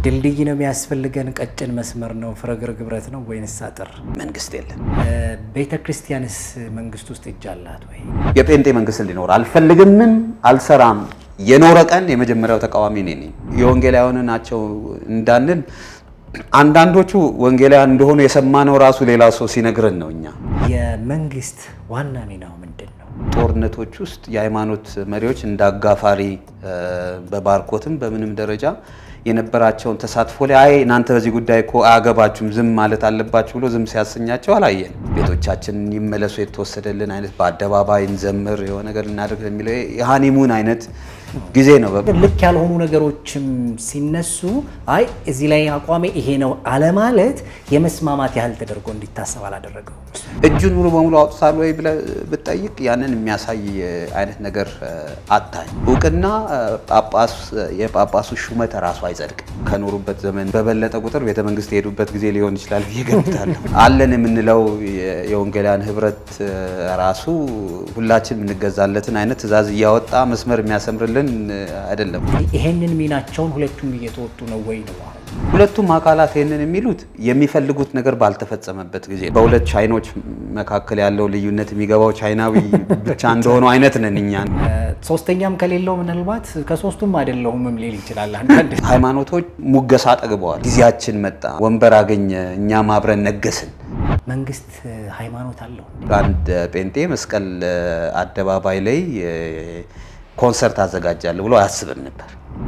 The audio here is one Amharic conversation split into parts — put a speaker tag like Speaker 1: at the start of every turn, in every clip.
Speaker 1: ድልድይ ነው የሚያስፈልገን? ቀጭን መስመር ነው? ፍረግርግ ብረት ነው ወይንስ አጥር?
Speaker 2: መንግስት የለም።
Speaker 1: ቤተ ክርስቲያንስ መንግስት ውስጥ እጅ አላት ወይ?
Speaker 2: የጴንጤ መንግስት እንዲኖር አልፈልግምም፣ አልሰራም። የኖረ ቀን የመጀመሪያው ተቃዋሚ እኔ ነኝ። የወንጌላውያን ናቸው እንዳንል አንዳንዶቹ ወንጌላውያን እንደሆኑ የሰማነው ራሱ ሌላ ሰው ሲነግረን ነው። እኛ
Speaker 1: የመንግስት ዋና ሚናው ምንድን ነው?
Speaker 2: ጦርነቶች ውስጥ የሃይማኖት መሪዎች እንደ አጋፋሪ በባርኮትም በምንም ደረጃ የነበራቸውን ተሳትፎ ላይ አይ እናንተ በዚህ ጉዳይ እኮ አያገባችሁም ዝም ማለት አለባችሁ ብሎ ዝም ሲያሰኛቸው አላየን። ቤቶቻችን ይመለሱ የተወሰደልን አይነት በአደባባይ እንዘምር የሆነ ነገር እናደርግ የሚለው የሃኒሙን አይነት ጊዜ ነው።
Speaker 1: ልክ ያልሆኑ ነገሮችም ሲነሱ አይ እዚህ ላይ አቋሜ ይሄ ነው አለማለት የመስማማት ያህል ተደርጎ እንዲታሰብ አላደረገው።
Speaker 2: እጁን ሙሉ በሙሉ አውጥታል ወይ ብለህ ብትጠይቅ ያንን የሚያሳይ አይነት ነገር አታኝ። እውቅና ጳጳስ የጳጳሱ ሹመት ራሱ አይጸድቅም። ከኖሩበት ዘመን በበለጠ ቁጥር ቤተ መንግስት የሄዱበት ጊዜ ሊሆን ይችላል ብዬ ገምታለሁ። አለን የምንለው የወንጌላውያን ህብረት ራሱ ሁላችን የምንገዛለትን አይነት ትእዛዝ እያወጣ መስመር የሚያሰምርልን አይደለም።
Speaker 1: ይሄንን ሚናቸውን ሁለቱም እየተወጡ ነው ወይ ነው አሁን?
Speaker 2: ሁለቱም አካላት ይህንን የሚሉት የሚፈልጉት ነገር ባልተፈጸመበት ጊዜ በሁለት ቻይኖች መካከል ያለው ልዩነት የሚገባው ቻይናዊ ብቻ እንደሆኑ አይነት ነን እኛ።
Speaker 1: ሶስተኛም ከሌለው ምናልባት ከሶስቱም አይደለሁምም ሊል ይችላል። አንዳንድ
Speaker 2: ሃይማኖቶች ሙገሳ ጠግበዋል። ጊዜያችን መጣ፣ ወንበር አገኘ፣ እኛም አብረን ነገስን።
Speaker 1: መንግስት ሃይማኖት አለው።
Speaker 2: አንድ ጴንጤ መስቀል አደባባይ ላይ ኮንሰርት አዘጋጃለሁ ብሎ አያስብም ነበር።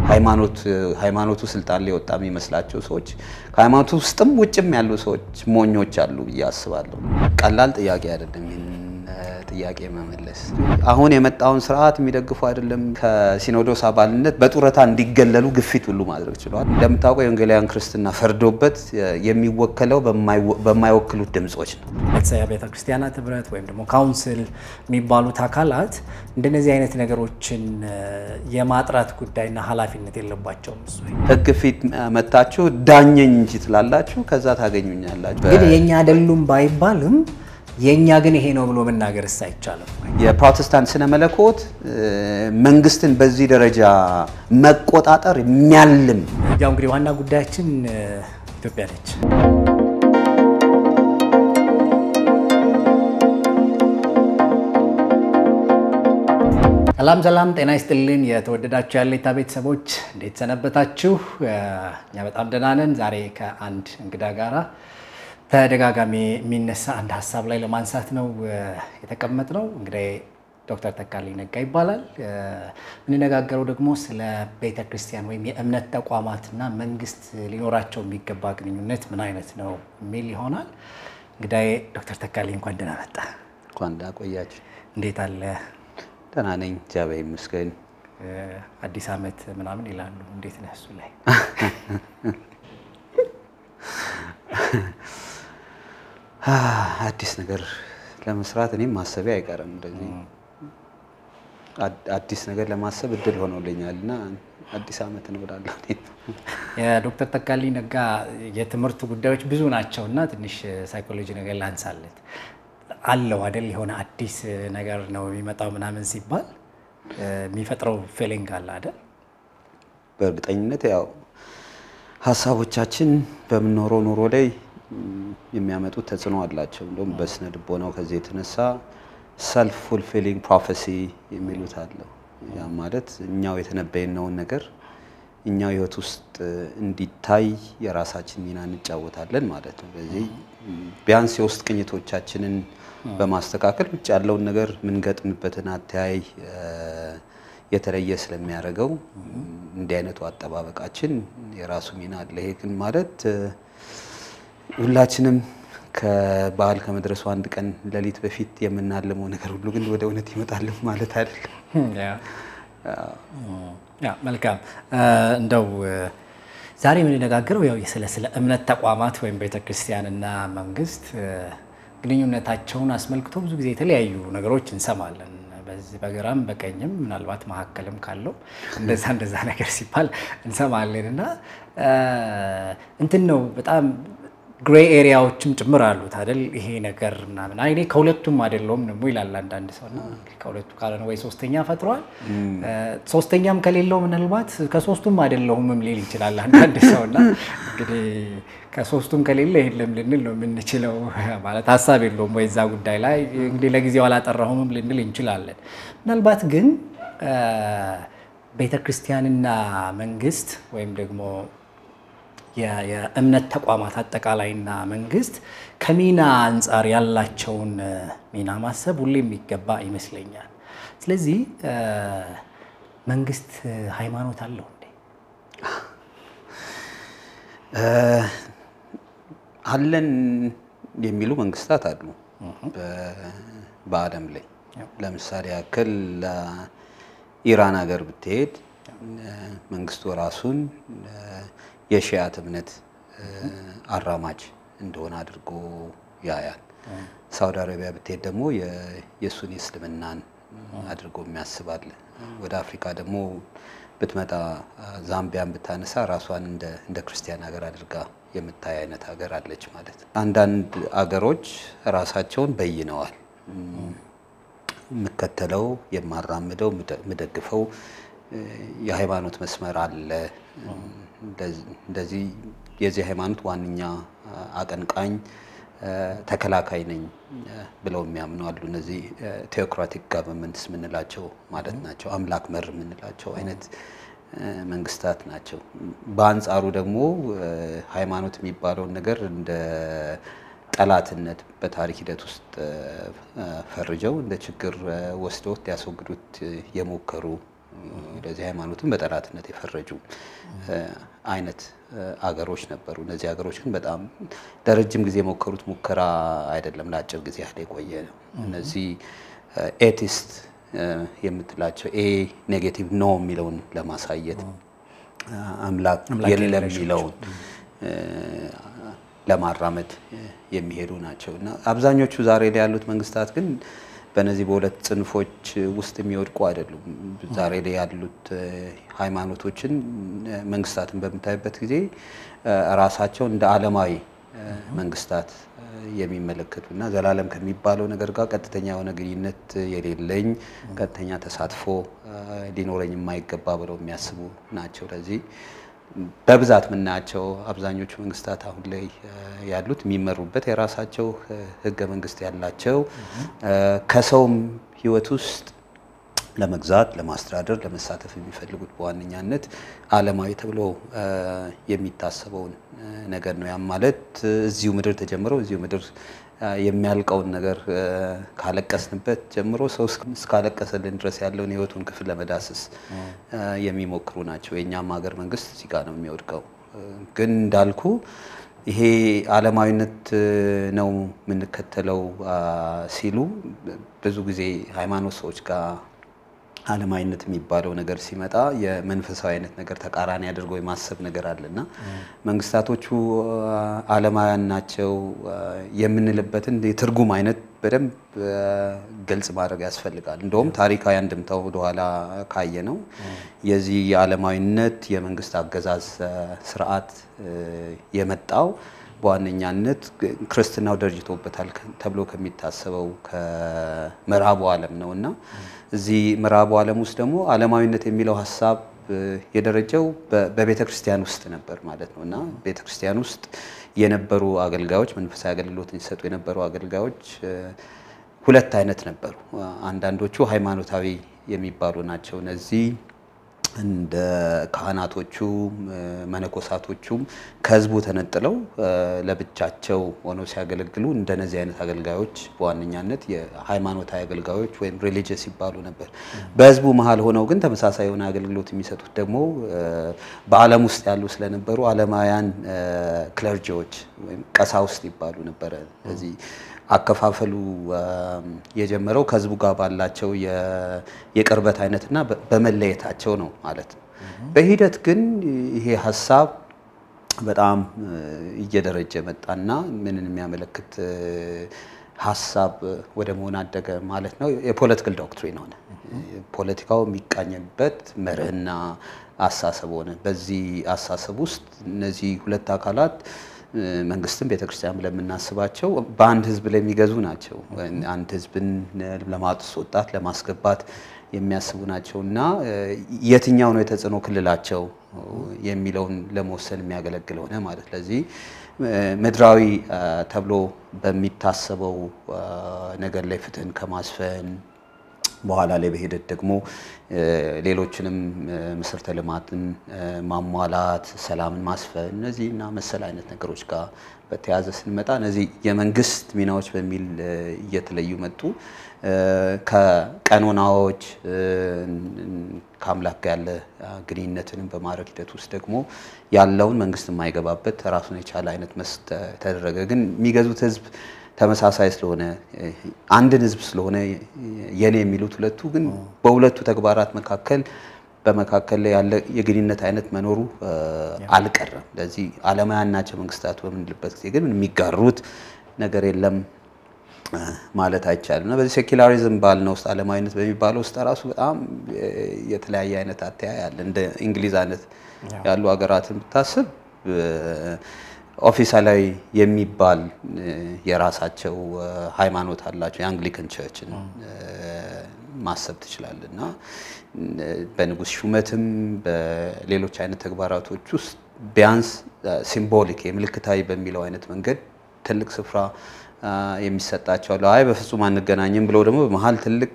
Speaker 2: ሃይማኖቱ ስልጣን ላይ ወጣ የሚመስላቸው ሰዎች ከሃይማኖቱ ውስጥም ውጭም ያሉ ሰዎች ሞኞች አሉ ብዬ አስባለሁ። ቀላል ጥያቄ አይደለም ይህን ጥያቄ መመለስ። አሁን የመጣውን ስርዓት የሚደግፉ አይደለም ከሲኖዶስ አባልነት በጡረታ እንዲገለሉ ግፊት ሁሉ ማድረግ ችለዋል። እንደምታውቀው የወንጌላውያን ክርስትና ፈርዶበት የሚወከለው በማይወክሉት ድምጾች ነው።
Speaker 1: ቤተሰብ ቤተ ክርስቲያናት ህብረት ወይም ደግሞ ካውንስል የሚባሉት አካላት እንደነዚህ አይነት ነገሮችን የማጥራት ጉዳይና ኃላፊነት የለባቸውም። እሱ
Speaker 2: ህግ ፊት መታችሁ ዳኘኝ እንጂ ትላላችሁ፣ ከዛ ታገኙኛላችሁ።
Speaker 1: ግን የእኛ አይደሉም ባይባልም የእኛ ግን ይሄ ነው ብሎ መናገርስ አይቻልም።
Speaker 2: የፕሮቴስታንት ስነ መለኮት መንግስትን በዚህ ደረጃ መቆጣጠር የሚያልም
Speaker 1: ያው እንግዲህ ዋና ጉዳያችን ኢትዮጵያ ነች። ሰላም ሰላም፣ ጤና ይስጥልን የተወደዳችሁ ያሌታ ቤተሰቦች እንዴት ሰነበታችሁ? እኛ በጣም ደህና ነን። ዛሬ ከአንድ እንግዳ ጋራ ተደጋጋሚ የሚነሳ አንድ ሀሳብ ላይ ለማንሳት ነው የተቀመጥነው። እንግዲህ ዶክተር ተካልኝ ነጋ ይባላል። የምንነጋገረው ደግሞ ስለ ቤተ ክርስቲያን ወይም የእምነት ተቋማትና መንግስት ሊኖራቸው የሚገባ ግንኙነት ምን አይነት ነው የሚል ይሆናል። እንግዲህ ዶክተር ተካልኝ እንኳን ደህና መጣ።
Speaker 2: እንኳን ደህና ቆያችሁ።
Speaker 1: እንዴት አለ?
Speaker 2: ደህና ነኝ፣ እግዚአብሔር ይመስገን።
Speaker 1: አዲስ ዓመት ምናምን ይላሉ። እንዴት ነህ እሱ ላይ?
Speaker 2: አዲስ ነገር ለመስራት እኔም ማሰቤ አይቀርም። እንደዚህ አዲስ ነገር ለማሰብ እድል ሆኖልኛል እና አዲስ ዓመት እንወዳለሁ።
Speaker 1: የዶክተር ተካልኝ ነጋ የትምህርት ጉዳዮች ብዙ ናቸው እና ትንሽ ሳይኮሎጂ ነገር ላንሳለት አለው አይደል? የሆነ አዲስ ነገር ነው የሚመጣው ምናምን ሲባል የሚፈጥረው ፊሊንግ አለ አይደል?
Speaker 2: በእርግጠኝነት ያው ሀሳቦቻችን በምንኖረው ኑሮ ላይ የሚያመጡት ተጽዕኖ አላቸው። እንደውም በስነ ልቦናው ከዚህ የተነሳ ሰልፍ ፉልፊሊንግ ፕሮፌሲ የሚሉት አለው። ያ ማለት እኛው የተነበየነውን ነገር እኛው ህይወት ውስጥ እንዲታይ የራሳችን ሚና እንጫወታለን ማለት ነው። ስለዚህ ቢያንስ የውስጥ ቅኝቶቻችንን በማስተካከል ውጭ ያለውን ነገር የምንገጥምበትን አተያይ የተለየ ስለሚያደርገው እንዲህ አይነቱ አጠባበቃችን የራሱ ሚና አለ። ይሄ ግን ማለት ሁላችንም ከበዓል ከመድረሱ አንድ ቀን ሌሊት በፊት የምናልመው ነገር ሁሉ ግን ወደ እውነት ይመጣል ማለት አይደለም።
Speaker 1: መልካም እንደው ዛሬ የምንነጋገረው ያው ስለ ስለ እምነት ተቋማት ወይም ቤተክርስቲያንና መንግስት ግንኙነታቸውን አስመልክቶ ብዙ ጊዜ የተለያዩ ነገሮች እንሰማለን። በዚህ በግራም በቀኝም ምናልባት መካከልም ካለው እንደዛ እንደዛ ነገር ሲባል እንሰማለን እና እንትን ነው በጣም ግሬ ኤሪያዎችም ጭምር አሉት አይደል? ይሄ ነገር ምናምን አይ እኔ ከሁለቱም አይደለሁም ደግሞ ይላል አንዳንድ ሰው እና ከሁለቱ ካልሆነ ወይ ሶስተኛ ፈጥሯል። ሶስተኛም ከሌለው ምናልባት ከሶስቱም አይደለሁምም ሊል ይችላል አንዳንድ ሰው እና እንግዲህ ከሶስቱም ከሌለ የለም ልንል ነው የምንችለው። ማለት ሀሳብ የለውም ወይ እዛ ጉዳይ ላይ እንግዲህ ለጊዜው አላጠራሁምም ልንል እንችላለን። ምናልባት ግን ቤተ ክርስቲያንና መንግስት ወይም ደግሞ የእምነት ተቋማት አጠቃላይና መንግስት ከሚና አንጻር ያላቸውን ሚና ማሰብ ሁሌ የሚገባ ይመስለኛል። ስለዚህ መንግስት ሃይማኖት አለው እንዴ?
Speaker 2: አለን የሚሉ መንግስታት አሉ በዓለም ላይ። ለምሳሌ ያክል ኢራን ሀገር ብትሄድ መንግስቱ ራሱን የሺያት እምነት አራማጅ እንደሆነ አድርጎ ያያል። ሳውዲ አረቢያ ብትሄድ ደግሞ የሱኒ እስልምናን አድርጎ የሚያስባል። ወደ አፍሪካ ደግሞ ብትመጣ ዛምቢያን ብታነሳ ራሷን እንደ ክርስቲያን ሀገር አድርጋ የምታይ አይነት ሀገር አለች ማለት ነው። አንዳንድ አገሮች ራሳቸውን በይነዋል። የምከተለው የማራምደው የምደግፈው የሃይማኖት መስመር አለ። እንደዚህ የዚህ ሃይማኖት ዋነኛ አቀንቃኝ ተከላካይ ነኝ ብለው የሚያምኑ አሉ። እነዚህ ቴዎክራቲክ ጋቨርንመንትስ የምንላቸው ማለት ናቸው። አምላክ መር የምንላቸው አይነት መንግስታት ናቸው። በአንጻሩ ደግሞ ሃይማኖት የሚባለውን ነገር እንደ ጠላትነት በታሪክ ሂደት ውስጥ ፈርጀው እንደ ችግር ወስደውት ሊያስወግዱት የሞከሩ ለዚህ ሃይማኖትን በጠላትነት የፈረጁ አይነት አገሮች ነበሩ። እነዚህ ሀገሮች ግን በጣም ለረጅም ጊዜ የሞከሩት ሙከራ አይደለም፣ ለአጭር ጊዜ ያህል የቆየ ነው። እነዚህ ኤቲስት የምትላቸው ኤ ኔጌቲቭ ኖ የሚለውን ለማሳየት አምላክ የለም የሚለውን ለማራመድ የሚሄዱ ናቸው እና አብዛኞቹ ዛሬ ላይ ያሉት መንግስታት ግን በእነዚህ በሁለት ጽንፎች ውስጥ የሚወድቁ አይደሉም። ዛሬ ላይ ያሉት ሃይማኖቶችን መንግስታትን በምታይበት ጊዜ ራሳቸው እንደ ዓለማዊ መንግስታት የሚመለከቱ እና ዘላለም ከሚባለው ነገር ጋር ቀጥተኛ የሆነ ግንኙነት የሌለኝ ቀጥተኛ ተሳትፎ ሊኖረኝ የማይገባ ብለው የሚያስቡ ናቸው። ለዚህ በብዛት የምናያቸው አብዛኞቹ መንግስታት አሁን ላይ ያሉት የሚመሩበት የራሳቸው ህገ መንግስት ያላቸው ከሰውም ህይወት ውስጥ ለመግዛት፣ ለማስተዳደር፣ ለመሳተፍ የሚፈልጉት በዋነኛነት ዓለማዊ ተብሎ የሚታሰበውን ነገር ነው። ያም ማለት እዚሁ ምድር ተጀምረው እዚሁ ምድር የሚያልቀውን ነገር ካለቀስንበት ጀምሮ ሰው እስካለቀሰልን ድረስ ያለውን የህይወቱን ክፍል ለመዳሰስ የሚሞክሩ ናቸው። የእኛም ሀገር መንግስት እዚህ ጋር ነው የሚወድቀው። ግን እንዳልኩ ይሄ ዓለማዊነት ነው የምንከተለው ሲሉ ብዙ ጊዜ ሃይማኖት ሰዎች ጋር ዓለማዊነት የሚባለው ነገር ሲመጣ የመንፈሳዊ አይነት ነገር ተቃራኒ አድርገው የማሰብ ነገር አለና መንግስታቶቹ ዓለማውያን ናቸው የምንልበትን የትርጉም አይነት በደንብ ግልጽ ማድረግ ያስፈልጋል። እንደውም ታሪካዊ አንድምታው ወደኋላ ካየ ነው የዚህ የዓለማዊነት የመንግስት አገዛዝ ስርዓት የመጣው በዋነኛነት ክርስትናው ደርጅቶበታል ተብሎ ከሚታሰበው ከምዕራቡ ዓለም ነው እና እዚህ ምዕራቡ ዓለም ውስጥ ደግሞ ዓለማዊነት የሚለው ሀሳብ የደረጀው በቤተ ክርስቲያን ውስጥ ነበር ማለት ነው እና ቤተ ክርስቲያን ውስጥ የነበሩ አገልጋዮች መንፈሳዊ አገልግሎትን ሲሰጡ የነበሩ አገልጋዮች ሁለት አይነት ነበሩ። አንዳንዶቹ ሃይማኖታዊ የሚባሉ ናቸው። እነዚህ እንደ ካህናቶቹ መነኮሳቶቹም ከህዝቡ ተነጥለው ለብቻቸው ሆነው ሲያገለግሉ እንደነዚህ አይነት አገልጋዮች በዋነኛነት የሃይማኖታዊ አገልጋዮች ወይም ሪሊጂየስ ይባሉ ነበር። በህዝቡ መሀል ሆነው ግን ተመሳሳይ የሆነ አገልግሎት የሚሰጡት ደግሞ በዓለም ውስጥ ያሉ ስለነበሩ ዓለማውያን ክለርጂዎች ወይም ቀሳውስት ይባሉ ነበረ። ስለዚህ አከፋፈሉ የጀመረው ከህዝቡ ጋር ባላቸው የቅርበት አይነትና በመለየታቸው ነው ማለት ነው። በሂደት ግን ይሄ ሀሳብ በጣም እየደረጀ መጣና ምንን የሚያመለክት ሀሳብ ወደ መሆን አደገ ማለት ነው። የፖለቲካል ዶክትሪን ሆነ። ፖለቲካው የሚቃኝበት መርህና አሳሰብ ሆነ። በዚህ አሳሰብ ውስጥ እነዚህ ሁለት አካላት መንግስትም ቤተክርስቲያን ብለን የምናስባቸው በአንድ ህዝብ ላይ የሚገዙ ናቸው። አንድ ህዝብን ለማስወጣት ለማስገባት የሚያስቡ ናቸው እና የትኛው ነው የተጽዕኖ ክልላቸው የሚለውን ለመወሰን የሚያገለግል ሆነ ማለት ለዚህ ምድራዊ ተብሎ በሚታሰበው ነገር ላይ ፍትህን ከማስፈን በኋላ ላይ በሂደት ደግሞ ሌሎችንም መሰረተ ልማትን ማሟላት፣ ሰላምን ማስፈን እነዚህ እና መሰል አይነት ነገሮች ጋር በተያያዘ ስንመጣ እነዚህ የመንግስት ሚናዎች በሚል እየተለዩ መጡ። ከቀኖናዎች ከአምላክ ጋር ያለ ግንኙነትንም በማድረግ ሂደት ውስጥ ደግሞ ያለውን መንግስት የማይገባበት ራሱን የቻለ አይነት መስ ተደረገ። ግን የሚገዙት ህዝብ ተመሳሳይ ስለሆነ አንድን ህዝብ ስለሆነ የኔ የሚሉት ሁለቱ ግን በሁለቱ ተግባራት መካከል በመካከል ላይ ያለ የግንኙነት አይነት መኖሩ አልቀረም። ለዚህ ዓለማውያን ናቸው መንግስታት በምንልበት ጊዜ ግን የሚጋሩት ነገር የለም ማለት አይቻልም እና በዚህ ሴኪላሪዝም ባልነው ውስጥ ዓለማዊነት በሚባለው ውስጥ ራሱ በጣም የተለያየ አይነት አተያይ አለ። እንደ እንግሊዝ አይነት ያሉ ሀገራትን ብታስብ ኦፊሳላዊ የሚባል የራሳቸው ሃይማኖት አላቸው። የአንግሊካን ቸርችን ማሰብ ትችላለህ እና በንጉስ ሹመትም በሌሎች አይነት ተግባራቶች ውስጥ ቢያንስ ሲምቦሊክ የምልክታዊ በሚለው አይነት መንገድ ትልቅ ስፍራ የሚሰጣቸው አሉ። አይ በፍጹም አንገናኝም ብለው ደግሞ በመሀል ትልቅ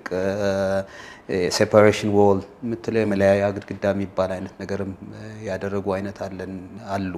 Speaker 2: ሴፓሬሽን ዎል የምትለው የመለያያ ግድግዳ የሚባል አይነት ነገርም ያደረጉ አይነት አለን አሉ።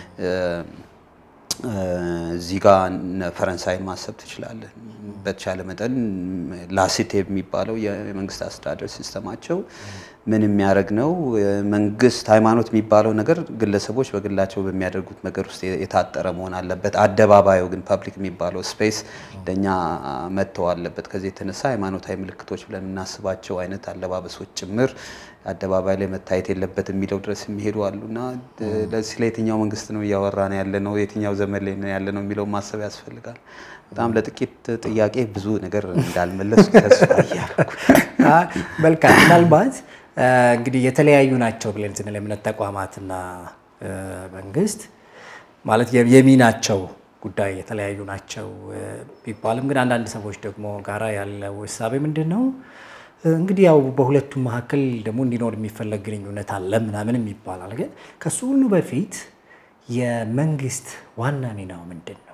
Speaker 2: እዚህ ጋር ፈረንሳይን ማሰብ ትችላለን። በተቻለ መጠን ላሲቴ የሚባለው የመንግስት አስተዳደር ሲስተማቸው ምን የሚያደርግ ነው? መንግስት ሃይማኖት የሚባለው ነገር ግለሰቦች በግላቸው በሚያደርጉት ነገር ውስጥ የታጠረ መሆን አለበት። አደባባዩ ግን ፐብሊክ የሚባለው ስፔስ ለእኛ መጥተው አለበት። ከዚህ የተነሳ ሃይማኖታዊ ምልክቶች ብለን የምናስባቸው አይነት አለባበሶች ጭምር አደባባይ ላይ መታየት የለበትም የሚለው ድረስ የሚሄዱ አሉ እና ለዚህ ለየትኛው መንግስት ነው እያወራን ያለ ነው? የትኛው ዘመን ላይ ነው ያለ ነው የሚለው ማሰብ ያስፈልጋል። በጣም ለጥቂት ጥያቄ ብዙ ነገር እንዳልመለስ ተስፋ እያደረኩ
Speaker 1: መልካም። ምናልባት እንግዲህ የተለያዩ ናቸው ብለን ስንል የእምነት ተቋማትና መንግስት ማለት የሚናቸው ጉዳይ የተለያዩ ናቸው ቢባልም ግን አንዳንድ ሰዎች ደግሞ ጋራ ያለው እሳቤ ምንድን ነው እንግዲህ ያው በሁለቱም መካከል ደግሞ እንዲኖር የሚፈለግ ግንኙነት አለ ምናምንም ይባላል። ግን ከሱ ሁሉ በፊት የመንግስት ዋና ሚናው ምንድን ነው?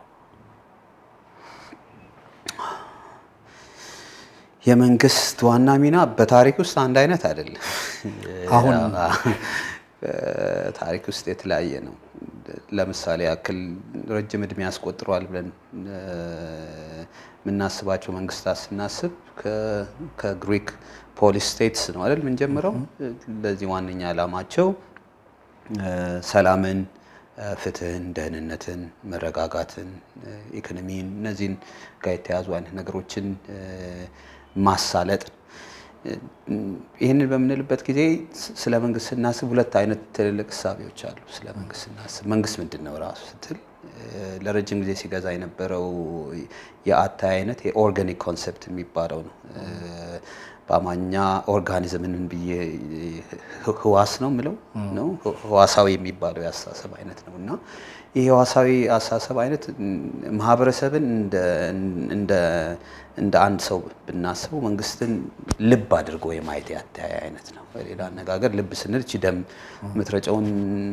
Speaker 2: የመንግስት ዋና ሚና በታሪክ ውስጥ አንድ አይነት አይደለም።
Speaker 1: አሁን
Speaker 2: ታሪክ ውስጥ የተለያየ ነው። ለምሳሌ ያክል ረጅም እድሜ ያስቆጥረዋል ብለን የምናስባቸው መንግስታት ስናስብ ከግሪክ ፖሊስ ስቴትስ ነው አይደል የምንጀምረው። ለዚህ ዋነኛ ዓላማቸው ሰላምን፣ ፍትህን፣ ደህንነትን፣ መረጋጋትን፣ ኢኮኖሚን እነዚህን ጋር የተያዙ አይነት ነገሮችን ማሳለጥ ይህንን በምንልበት ጊዜ ስለ መንግስት ስናስብ ሁለት አይነት ትልልቅ እሳቤዎች አሉ። ስለ መንግስት ስናስብ መንግስት ምንድን ነው ራሱ ስትል ለረጅም ጊዜ ሲገዛ የነበረው የአታይ አይነት የኦርጋኒክ ኮንሰፕት የሚባለው ነው። በአማርኛ ኦርጋኒዝምን ብዬ ህዋስ ነው ምለው ነው ህዋሳዊ የሚባለው የአስተሳሰብ አይነት ነው እና ይህ ህዋሳዊ አስተሳሰብ አይነት ማህበረሰብን እንደ አንድ ሰው ብናስበው መንግስትን ልብ አድርጎ የማየት ያተያይ አይነት ነው። በሌላ አነጋገር ልብ ስንል እቺ ደም ምትረጨውን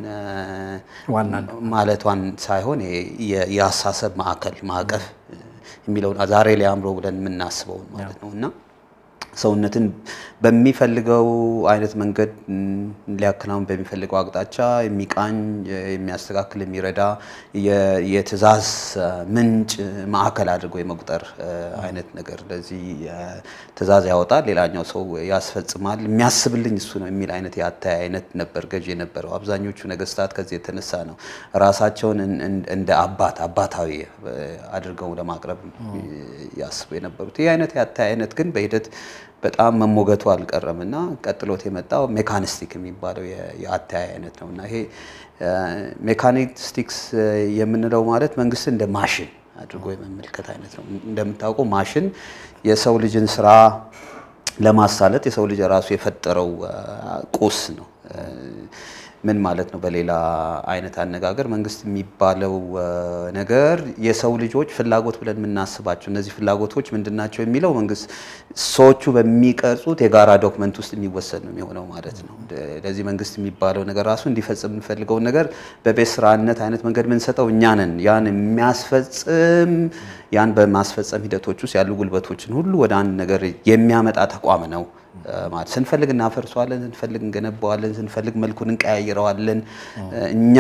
Speaker 2: ማለቷን ሳይሆን የአስተሳሰብ ማዕከል ማዕቀፍ የሚለውን ዛሬ ላይ አእምሮ ብለን የምናስበውን ማለት ነው እና ሰውነትን በሚፈልገው አይነት መንገድ ሊያከናውን በሚፈልገው አቅጣጫ የሚቃኝ የሚያስተካክል የሚረዳ የትዕዛዝ ምንጭ ማዕከል አድርጎ የመቁጠር አይነት ነገር ለዚህ ትዕዛዝ ያወጣል፣ ሌላኛው ሰው ያስፈጽማል፣ የሚያስብልኝ እሱ ነው የሚል አይነት የአተያይ አይነት ነበር ገዢ የነበረው። አብዛኞቹ ነገስታት ከዚህ የተነሳ ነው ራሳቸውን እንደ አባት አባታዊ አድርገው ለማቅረብ ያስቡ የነበሩት። ይህ አይነት የአተያይ አይነት ግን በሂደት በጣም መሞገቱ አልቀረም እና ቀጥሎት የመጣው ሜካኒስቲክ የሚባለው የአተያይ አይነት ነው እና ይሄ ሜካኒስቲክስ የምንለው ማለት መንግስት እንደ ማሽን አድርጎ የመመልከት አይነት ነው። እንደምታውቀው ማሽን የሰው ልጅን ስራ ለማሳለጥ የሰው ልጅ ራሱ የፈጠረው ቁስ ነው። ምን ማለት ነው? በሌላ አይነት አነጋገር መንግስት የሚባለው ነገር የሰው ልጆች ፍላጎት ብለን የምናስባቸው እነዚህ ፍላጎቶች ምንድን ናቸው የሚለው መንግስት ሰዎቹ በሚቀርጹት የጋራ ዶክመንት ውስጥ የሚወሰድ ነው የሚሆነው ማለት ነው። ለዚህ መንግስት የሚባለው ነገር ራሱ እንዲፈጽም የምንፈልገውን ነገር በቤት ስራነት አይነት መንገድ የምንሰጠው እኛ ነን። ያን የሚያስፈጽም ያን በማስፈጸም ሂደቶች ውስጥ ያሉ ጉልበቶችን ሁሉ ወደ አንድ ነገር የሚያመጣ ተቋም ነው ማለት ስንፈልግ እናፈርሰዋለን፣ ስንፈልግ እንገነባዋለን፣ ስንፈልግ መልኩን እንቀያይረዋለን። እኛ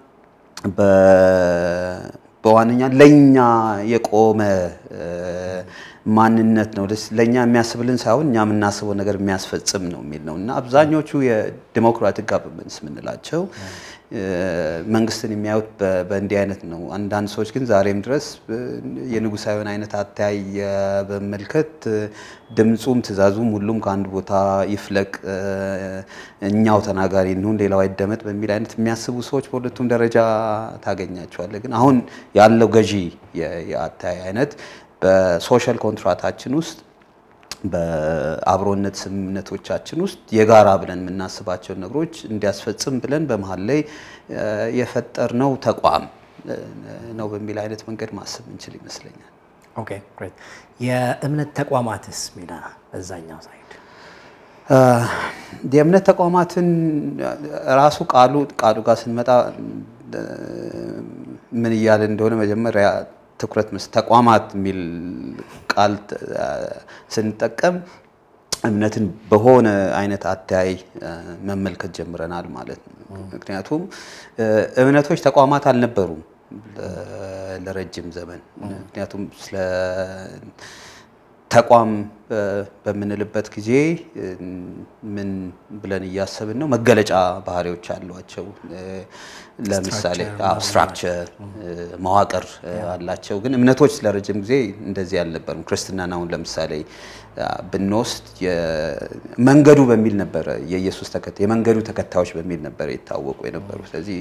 Speaker 2: በዋነኛ ለኛ የቆመ ማንነት ነው። ለኛ የሚያስብልን ሳይሆን እኛ የምናስበው ነገር የሚያስፈጽም ነው የሚል ነው እና አብዛኞቹ የዲሞክራቲክ ጋቨርንመንትስ የምንላቸው መንግስትን የሚያዩት በእንዲህ አይነት ነው። አንዳንድ ሰዎች ግን ዛሬም ድረስ የንጉሳዊን አይነት አተያይ በመመልከት ድምፁም ትዕዛዙም ሁሉም ከአንድ ቦታ ይፍለቅ፣ እኛው ተናጋሪ እንሁን፣ ሌላው አይደመጥ በሚል አይነት የሚያስቡ ሰዎች በሁለቱም ደረጃ ታገኛቸዋለህ። ግን አሁን ያለው ገዢ የአተያይ አይነት በሶሻል ኮንትራታችን ውስጥ በአብሮነት ስምምነቶቻችን ውስጥ የጋራ ብለን የምናስባቸውን ነገሮች እንዲያስፈጽም ብለን በመሀል ላይ የፈጠርነው ተቋም ነው በሚል አይነት መንገድ ማሰብ እንችል ይመስለኛል።
Speaker 1: ኦኬ ግሬት። የእምነት ተቋማትስ ሚና በዛኛው ሳይድ?
Speaker 2: የእምነት ተቋማትን ራሱ ቃሉ ቃሉ ጋር ስንመጣ ምን እያለ እንደሆነ መጀመሪያ ትኩረት መስ ተቋማት የሚል ቃል ስንጠቀም እምነትን በሆነ አይነት አተያይ መመልከት ጀምረናል ማለት ነው። ምክንያቱም እምነቶች ተቋማት አልነበሩም ለረጅም ዘመን። ምክንያቱም ስለ ተቋም በምንልበት ጊዜ ምን ብለን እያሰብን ነው? መገለጫ ባህሪዎች አሏቸው። ለምሳሌ ስትራክቸር መዋቅር አላቸው። ግን እምነቶች ለረጅም ጊዜ እንደዚህ አልነበሩም። ክርስትናን አሁን ለምሳሌ ብንወስድ መንገዱ በሚል ነበረ የኢየሱስ ተከታይ የመንገዱ ተከታዮች በሚል ነበረ የታወቁ የነበሩ ስለዚህ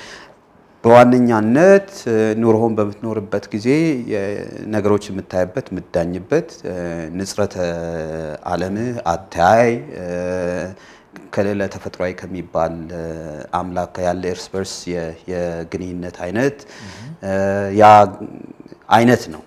Speaker 2: በዋነኛነት ኑሮውን በምትኖርበት ጊዜ ነገሮች የምታይበት የምዳኝበት ንጽረተ ዓለምህ አተያይ ከሌለ ተፈጥሯዊ ከሚባል አምላክ ያለ እርስ በርስ የግንኙነት አይነት ያ አይነት ነው።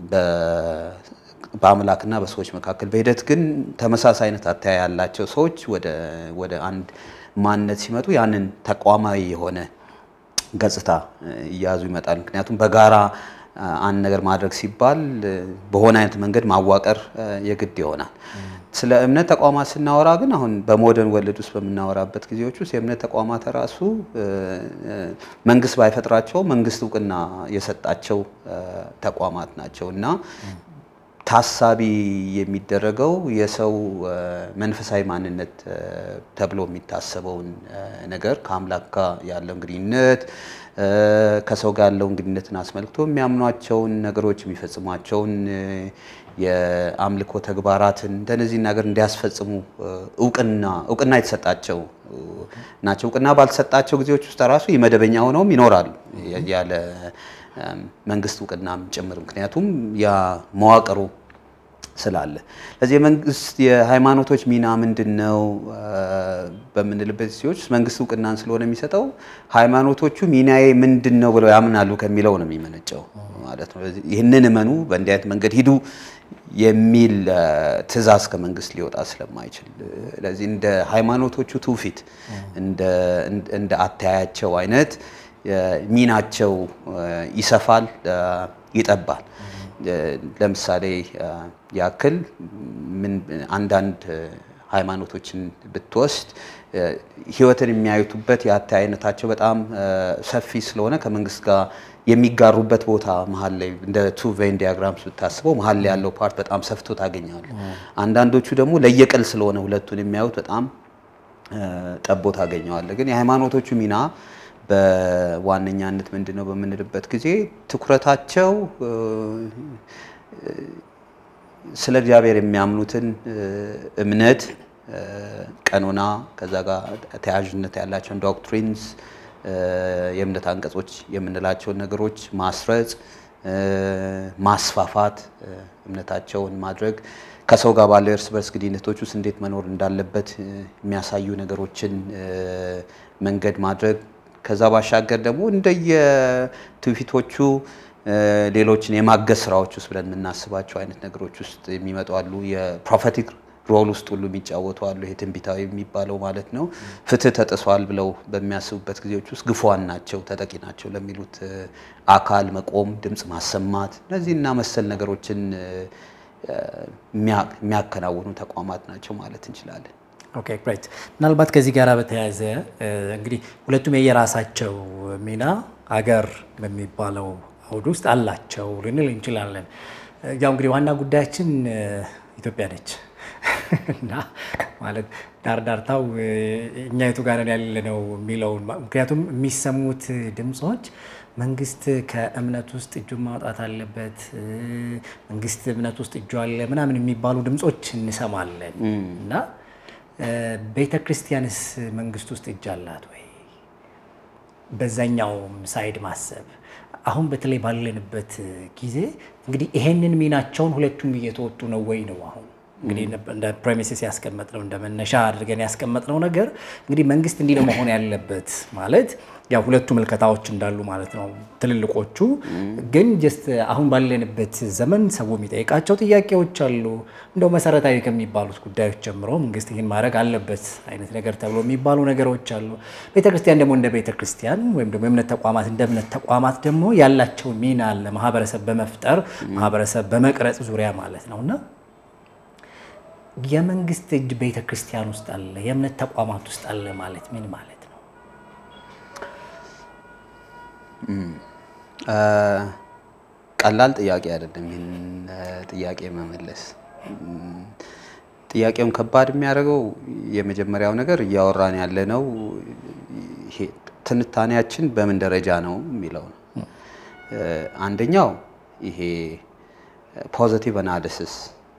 Speaker 2: በአምላክና በሰዎች መካከል በሂደት ግን ተመሳሳይ አይነት አተያይ ያላቸው ሰዎች ወደ አንድ ማንነት ሲመጡ ያንን ተቋማዊ የሆነ ገጽታ እያያዙ ይመጣል። ምክንያቱም በጋራ አንድ ነገር ማድረግ ሲባል በሆነ አይነት መንገድ ማዋቀር የግድ ይሆናል። ስለ እምነት ተቋማት ስናወራ ግን አሁን በሞደርን ወርልድ ውስጥ በምናወራበት ጊዜዎች ውስጥ የእምነት ተቋማት ራሱ መንግስት ባይፈጥራቸው መንግስት እውቅና የሰጣቸው ተቋማት ናቸው እና ታሳቢ የሚደረገው የሰው መንፈሳዊ ማንነት ተብሎ የሚታሰበውን ነገር ከአምላክ ጋር ያለውን ግንኙነት ከሰው ጋር ያለውን ግንኙነትን አስመልክቶ የሚያምኗቸውን ነገሮች የሚፈጽሟቸውን የአምልኮ ተግባራትን እንደነዚህ ነገር እንዲያስፈጽሙ እውቅና እውቅና የተሰጣቸው ናቸው። እውቅና ባልተሰጣቸው ጊዜዎች ውስጥ ራሱ የመደበኛ ሆነውም ይኖራሉ ያለ መንግስት እውቅናም ጭምር ምክንያቱም ያ መዋቅሩ ስላለ። ስለዚህ የመንግስት የሃይማኖቶች ሚና ምንድን ነው በምንልበት ጊዜዎች መንግስት እውቅናን ስለሆነ የሚሰጠው ሃይማኖቶቹ ሚናዬ ምንድን ነው ብለው ያምናሉ ከሚለው ነው የሚመነጨው ማለት ነው። ይህንን እመኑ፣ በእንዲህ አይነት መንገድ ሂዱ የሚል ትዕዛዝ ከመንግስት ሊወጣ ስለማይችል ስለዚህ እንደ ሃይማኖቶቹ ትውፊት እንደ አተያያቸው አይነት ሚናቸው ይሰፋል፣ ይጠባል። ለምሳሌ ያክል ምን አንዳንድ ሃይማኖቶችን ብትወስድ ህይወትን የሚያዩቱበት የአተያይ አይነታቸው በጣም ሰፊ ስለሆነ ከመንግስት ጋር የሚጋሩበት ቦታ መሀል ላይ እንደ ቱ ቬን ዲያግራምስ ብታስበው መሀል ላይ ያለው ፓርት በጣም ሰፍቶ ታገኛለህ። አንዳንዶቹ ደግሞ ለየቅል ስለሆነ ሁለቱን የሚያዩት በጣም ጠቦ ታገኘዋለህ። ግን የሃይማኖቶቹ ሚና በዋነኛነት ምንድን ነው በምንልበት ጊዜ ትኩረታቸው ስለ እግዚአብሔር የሚያምኑትን እምነት፣ ቀኖና፣ ከዛ ጋር ተያያዥነት ያላቸውን ዶክትሪንስ፣ የእምነት አንቀጾች የምንላቸውን ነገሮች ማስረጽ፣ ማስፋፋት፣ እምነታቸውን ማድረግ ከሰው ጋር ባለው የእርስ በርስ ግንኙነቶች ውስጥ እንዴት መኖር እንዳለበት የሚያሳዩ ነገሮችን መንገድ ማድረግ ከዛ ባሻገር ደግሞ እንደየ ትውፊቶቹ ሌሎችን የማገዝ ስራዎች ውስጥ ብለን የምናስባቸው አይነት ነገሮች ውስጥ የሚመጡ አሉ። የፕሮፌቲክ ሮል ውስጥ ሁሉ የሚጫወቱ አሉ። ይሄ ትንቢታዊ የሚባለው ማለት ነው። ፍትህ ተጥሷል ብለው በሚያስቡበት ጊዜዎች ውስጥ ግፏን ናቸው፣ ተጠቂ ናቸው ለሚሉት አካል መቆም፣ ድምፅ ማሰማት እነዚህ እና መሰል ነገሮችን የሚያከናውኑ ተቋማት ናቸው ማለት እንችላለን።
Speaker 1: ኦኬ ግሬት። ምናልባት ከዚህ ጋር በተያያዘ እንግዲህ ሁለቱም የየራሳቸው ሚና አገር በሚባለው አውድ ውስጥ አላቸው ልንል እንችላለን። ያው እንግዲህ ዋና ጉዳያችን ኢትዮጵያ ነች እና ማለት ዳርዳርታው እኛ የቱ ጋር ያለነው የሚለውን ምክንያቱም የሚሰሙት ድምፆች መንግስት ከእምነት ውስጥ እጁን ማውጣት አለበት፣ መንግስት እምነት ውስጥ እጁ አለ ምናምን የሚባሉ ድምፆች እንሰማለን እና ቤተ ክርስቲያንስ መንግስት ውስጥ እጅ አላት ወይ? በዛኛውም ሳይድ ማሰብ አሁን በተለይ ባለንበት ጊዜ እንግዲህ ይሄንን ሚናቸውን ሁለቱም እየተወጡ ነው ወይ ነው አሁን እንግዲህ እንደ ፕሬሚሲስ ያስቀመጥነው እንደ መነሻ አድርገን ያስቀመጥነው ነገር እንግዲህ መንግስት እንዲህ ነው መሆን ያለበት ማለት ያው ሁለቱ ምልከታዎች እንዳሉ ማለት ነው። ትልልቆቹ ግን ጀስት አሁን ባለንበት ዘመን ሰው የሚጠይቃቸው ጥያቄዎች አሉ። እንደው መሰረታዊ ከሚባሉት ጉዳዮች ጀምሮ መንግስት ይህን ማድረግ አለበት አይነት ነገር ተብሎ የሚባሉ ነገሮች አሉ። ቤተክርስቲያን ደግሞ እንደ ቤተክርስቲያን ወይም ደግሞ የእምነት ተቋማት እንደ እምነት ተቋማት ደግሞ ያላቸው ሚና አለ ማህበረሰብ በመፍጠር ማህበረሰብ በመቅረጽ ዙሪያ ማለት ነው እና የመንግስት እጅ ቤተ ክርስቲያን ውስጥ አለ፣ የእምነት ተቋማት ውስጥ አለ ማለት ምን ማለት ነው?
Speaker 2: ቀላል ጥያቄ አይደለም። ይህን ጥያቄ መመለስ ጥያቄውን ከባድ የሚያደርገው የመጀመሪያው ነገር እያወራን ያለነው ይሄ ትንታኔያችን በምን ደረጃ ነው የሚለው ነው። አንደኛው ይሄ ፖዘቲቭ አናሊሲስ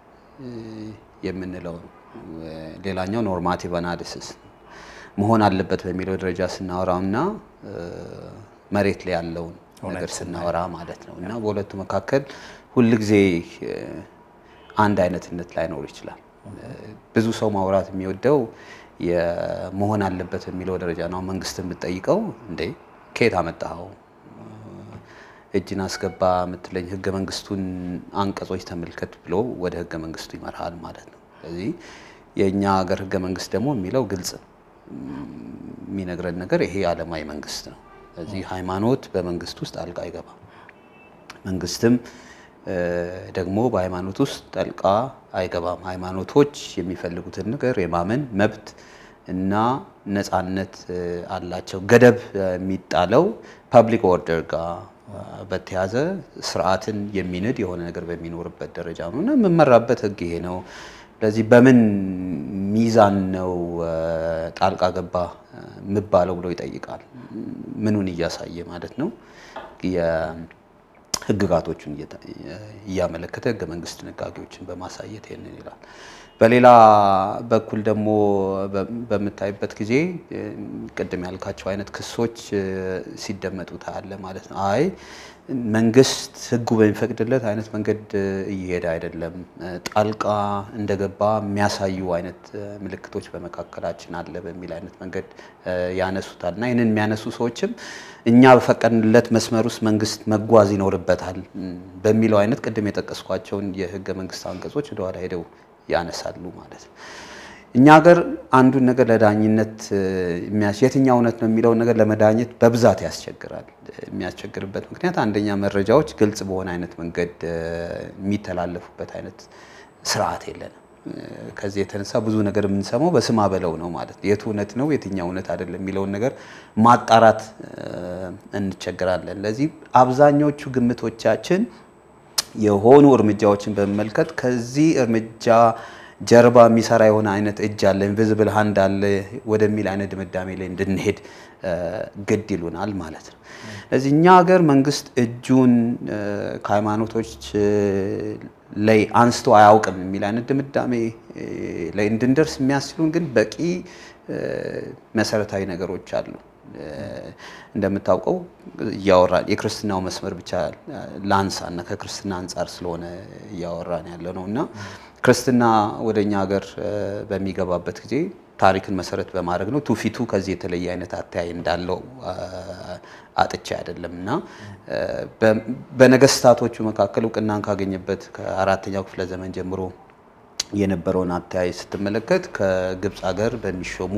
Speaker 2: የምንለው ነው። ሌላኛው ኖርማቲቭ አናሊሲስ መሆን አለበት በሚለው ደረጃ ስናወራው እና መሬት ላይ ያለውን ነገር ስናወራ ማለት ነው እና በሁለቱ መካከል ሁልጊዜ አንድ አይነትነት ላይኖር ይችላል። ብዙ ሰው ማውራት የሚወደው መሆን አለበት የሚለው ደረጃ ነው። መንግስት የምትጠይቀው እንዴ ከየት አመጣኸው እጅን አስገባ የምትለኝ ህገ መንግስቱን አንቀጾች ተመልከት ብሎ ወደ ህገ መንግስቱ ይመራሃል ማለት ነው። ስለዚህ የእኛ ሀገር ህገ መንግስት ደግሞ የሚለው ግልጽ የሚነግረን ነገር ይሄ ዓለማዊ መንግስት ነው። ስለዚህ ሃይማኖት በመንግስት ውስጥ ጣልቃ አይገባም። መንግስትም ደግሞ በሃይማኖት ውስጥ ጣልቃ አይገባም። ሃይማኖቶች የሚፈልጉትን ነገር የማመን መብት እና ነፃነት አላቸው። ገደብ የሚጣለው ፐብሊክ ኦርደር ጋር በተያዘ ስርዓትን የሚንድ የሆነ ነገር በሚኖርበት ደረጃ ነው እና የምመራበት ህግ ይሄ ነው። ስለዚህ በምን ሚዛን ነው ጣልቃ ገባ የምባለው ብሎ ይጠይቃል። ምኑን እያሳየ ማለት ነው? ህግጋቶቹን እያመለከተ ህገ መንግስት ድንጋጌዎችን በማሳየት ይህንን ይላል። በሌላ በኩል ደግሞ በምታይበት ጊዜ ቅድም ያልካቸው አይነት ክሶች ሲደመጡ ታያለ ማለት ነው። አይ መንግስት ህጉ በሚፈቅድለት አይነት መንገድ እየሄደ አይደለም፣ ጣልቃ እንደገባ የሚያሳዩ አይነት ምልክቶች በመካከላችን አለ በሚል አይነት መንገድ ያነሱታል እና ይህንን የሚያነሱ ሰዎችም እኛ በፈቀድንለት መስመር ውስጥ መንግስት መጓዝ ይኖርበታል በሚለው አይነት ቅድም የጠቀስኳቸውን የህገ መንግስት አንቀጾች ወደኋላ ሄደው ያነሳሉ ማለት ነው። እኛ ሀገር አንዱን ነገር ለዳኝነት የትኛው እውነት ነው የሚለውን ነገር ለመዳኘት በብዛት ያስቸግራል። የሚያስቸግርበት ምክንያት አንደኛ መረጃዎች ግልጽ በሆነ አይነት መንገድ የሚተላለፉበት አይነት ስርዓት የለንም። ከዚህ የተነሳ ብዙ ነገር የምንሰማው በስማ በለው ነው ማለት ነው። የቱ እውነት ነው የትኛው እውነት አይደለም የሚለውን ነገር ማጣራት እንቸገራለን። ለዚህ አብዛኞቹ ግምቶቻችን የሆኑ እርምጃዎችን በመመልከት ከዚህ እርምጃ ጀርባ የሚሰራ የሆነ አይነት እጅ አለ፣ ኢንቪዚብል ሃንድ አለ ወደሚል አይነት ድምዳሜ ላይ እንድንሄድ ግድ ይሉናል ማለት ነው። ስለዚህ እኛ ሀገር መንግስት እጁን ከሃይማኖቶች ላይ አንስቶ አያውቅም የሚል አይነት ድምዳሜ ላይ እንድንደርስ የሚያስችሉን ግን በቂ መሰረታዊ ነገሮች አሉ። እንደምታውቀው እያወራን የክርስትናው መስመር ብቻ ላንሳ እና ከክርስትና አንጻር ስለሆነ እያወራን ያለ ነው እና ክርስትና ወደ እኛ ሀገር በሚገባበት ጊዜ ታሪክን መሰረት በማድረግ ነው። ትውፊቱ ከዚህ የተለየ አይነት አተያይ እንዳለው አጥቼ አይደለም እና በነገስታቶቹ መካከል እውቅናን ካገኘበት ከአራተኛው ክፍለ ዘመን ጀምሮ የነበረውን አተያይ ስትመለከት ከግብፅ ሀገር በሚሾሙ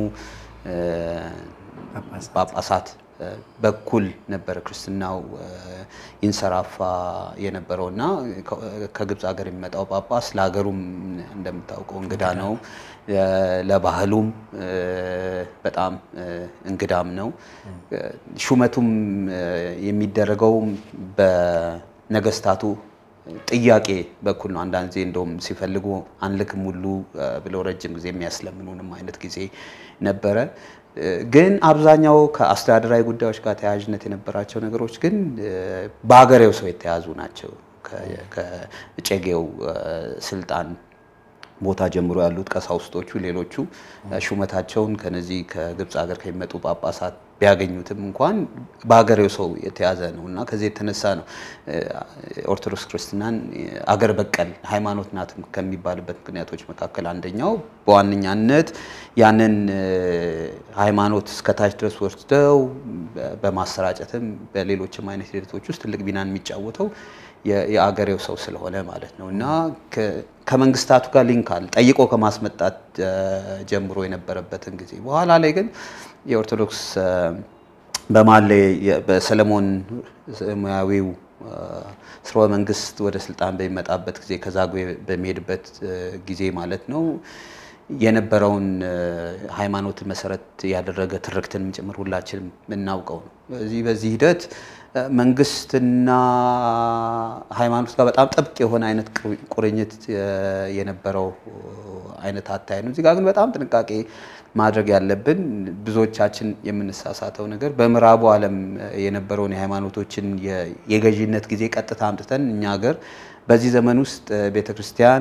Speaker 2: ጳጳሳት በኩል ነበረ ክርስትናው ይንሰራፋ የነበረው እና ከግብፅ ሀገር የሚመጣው ጳጳስ ለሀገሩም እንደምታውቀው እንግዳ ነው። ለባህሉም በጣም እንግዳም ነው። ሹመቱም የሚደረገው በነገስታቱ ጥያቄ በኩል ነው። አንዳንድ ጊዜ እንደውም ሲፈልጉ አንልክም ሁሉ ብለው ረጅም ጊዜ የሚያስለምኑንም አይነት ጊዜ ነበረ። ግን አብዛኛው ከአስተዳደራዊ ጉዳዮች ጋር ተያያዥነት የነበራቸው ነገሮች ግን በሀገሬው ሰው የተያዙ ናቸው። ከእጨጌው ስልጣን ቦታ ጀምሮ ያሉት ቀሳውስቶቹ፣ ሌሎቹ ሹመታቸውን ከነዚህ ከግብፅ ሀገር ከሚመጡ ጳጳሳት ቢያገኙትም እንኳን በሀገሬው ሰው የተያዘ ነው እና ከዚህ የተነሳ ነው ኦርቶዶክስ ክርስትናን አገር በቀል ሃይማኖት ናት ከሚባልበት ምክንያቶች መካከል አንደኛው በዋነኛነት ያንን ሃይማኖት እስከታች ድረስ ወስደው በማሰራጨትም በሌሎችም አይነት ሂደቶች ውስጥ ትልቅ ሚናን የሚጫወተው የአገሬው ሰው ስለሆነ ማለት ነው እና ከመንግስታቱ ጋር ሊንክ አለ ጠይቆ ከማስመጣት ጀምሮ የነበረበትን ጊዜ በኋላ ላይ ግን የኦርቶዶክስ በማለ በሰለሞን ሙያዊው ስርወ መንግስት ወደ ስልጣን በሚመጣበት ጊዜ ከዛጉዌ በሚሄድበት ጊዜ ማለት ነው የነበረውን ሃይማኖትን መሰረት ያደረገ ትርክትንም ጭምር ሁላችንም የምናውቀው ነው። በዚህ በዚህ ሂደት መንግስትና ሃይማኖት ጋር በጣም ጥብቅ የሆነ አይነት ቁርኝት የነበረው አይነት አታይ ነው። እዚህ ጋር ግን በጣም ጥንቃቄ ማድረግ ያለብን ብዙዎቻችን የምንሳሳተው ነገር በምዕራቡ ዓለም የነበረውን የሃይማኖቶችን የገዢነት ጊዜ ቀጥታ አምጥተን እኛ ሀገር በዚህ ዘመን ውስጥ ቤተክርስቲያን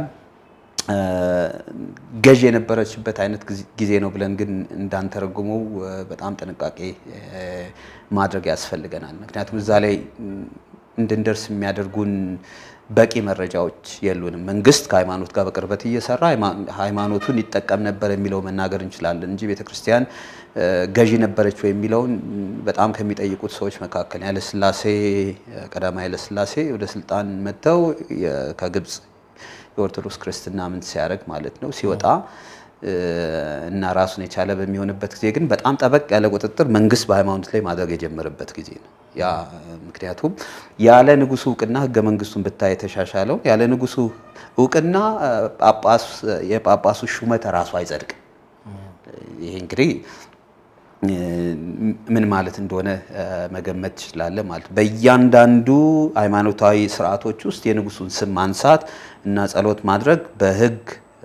Speaker 2: ገዥ የነበረችበት አይነት ጊዜ ነው ብለን ግን እንዳንተረጉመው በጣም ጥንቃቄ ማድረግ ያስፈልገናል። ምክንያቱም እዛ ላይ እንድንደርስ የሚያደርጉን በቂ መረጃዎች የሉንም። መንግስት ከሃይማኖት ጋር በቅርበት እየሰራ ሃይማኖቱን ይጠቀም ነበር የሚለው መናገር እንችላለን እንጂ ቤተክርስቲያን ገዢ ነበረች ወይ የሚለውን በጣም ከሚጠይቁት ሰዎች መካከል ኃይለሥላሴ ቀዳማዊ ኃይለሥላሴ ወደ ስልጣን መጥተው ከግብፅ የኦርቶዶክስ ክርስትና ምን ሲያደርግ ማለት ነው ሲወጣ እና ራሱን የቻለ በሚሆንበት ጊዜ ግን በጣም ጠበቅ ያለ ቁጥጥር መንግስት በሃይማኖት ላይ ማድረግ የጀመረበት ጊዜ ነው። ያ ምክንያቱም ያለ ንጉሱ እውቅና ህገ መንግስቱን ብታይ የተሻሻለው ያለ ንጉሱ እውቅና የጳጳሱ ሹመት ራሱ አይጸድቅም። ይሄ እንግዲህ ምን ማለት እንደሆነ መገመት ትችላለህ ማለት ነው። በእያንዳንዱ ሃይማኖታዊ ስርዓቶች ውስጥ የንጉሱን ስም ማንሳት እና ጸሎት ማድረግ በህግ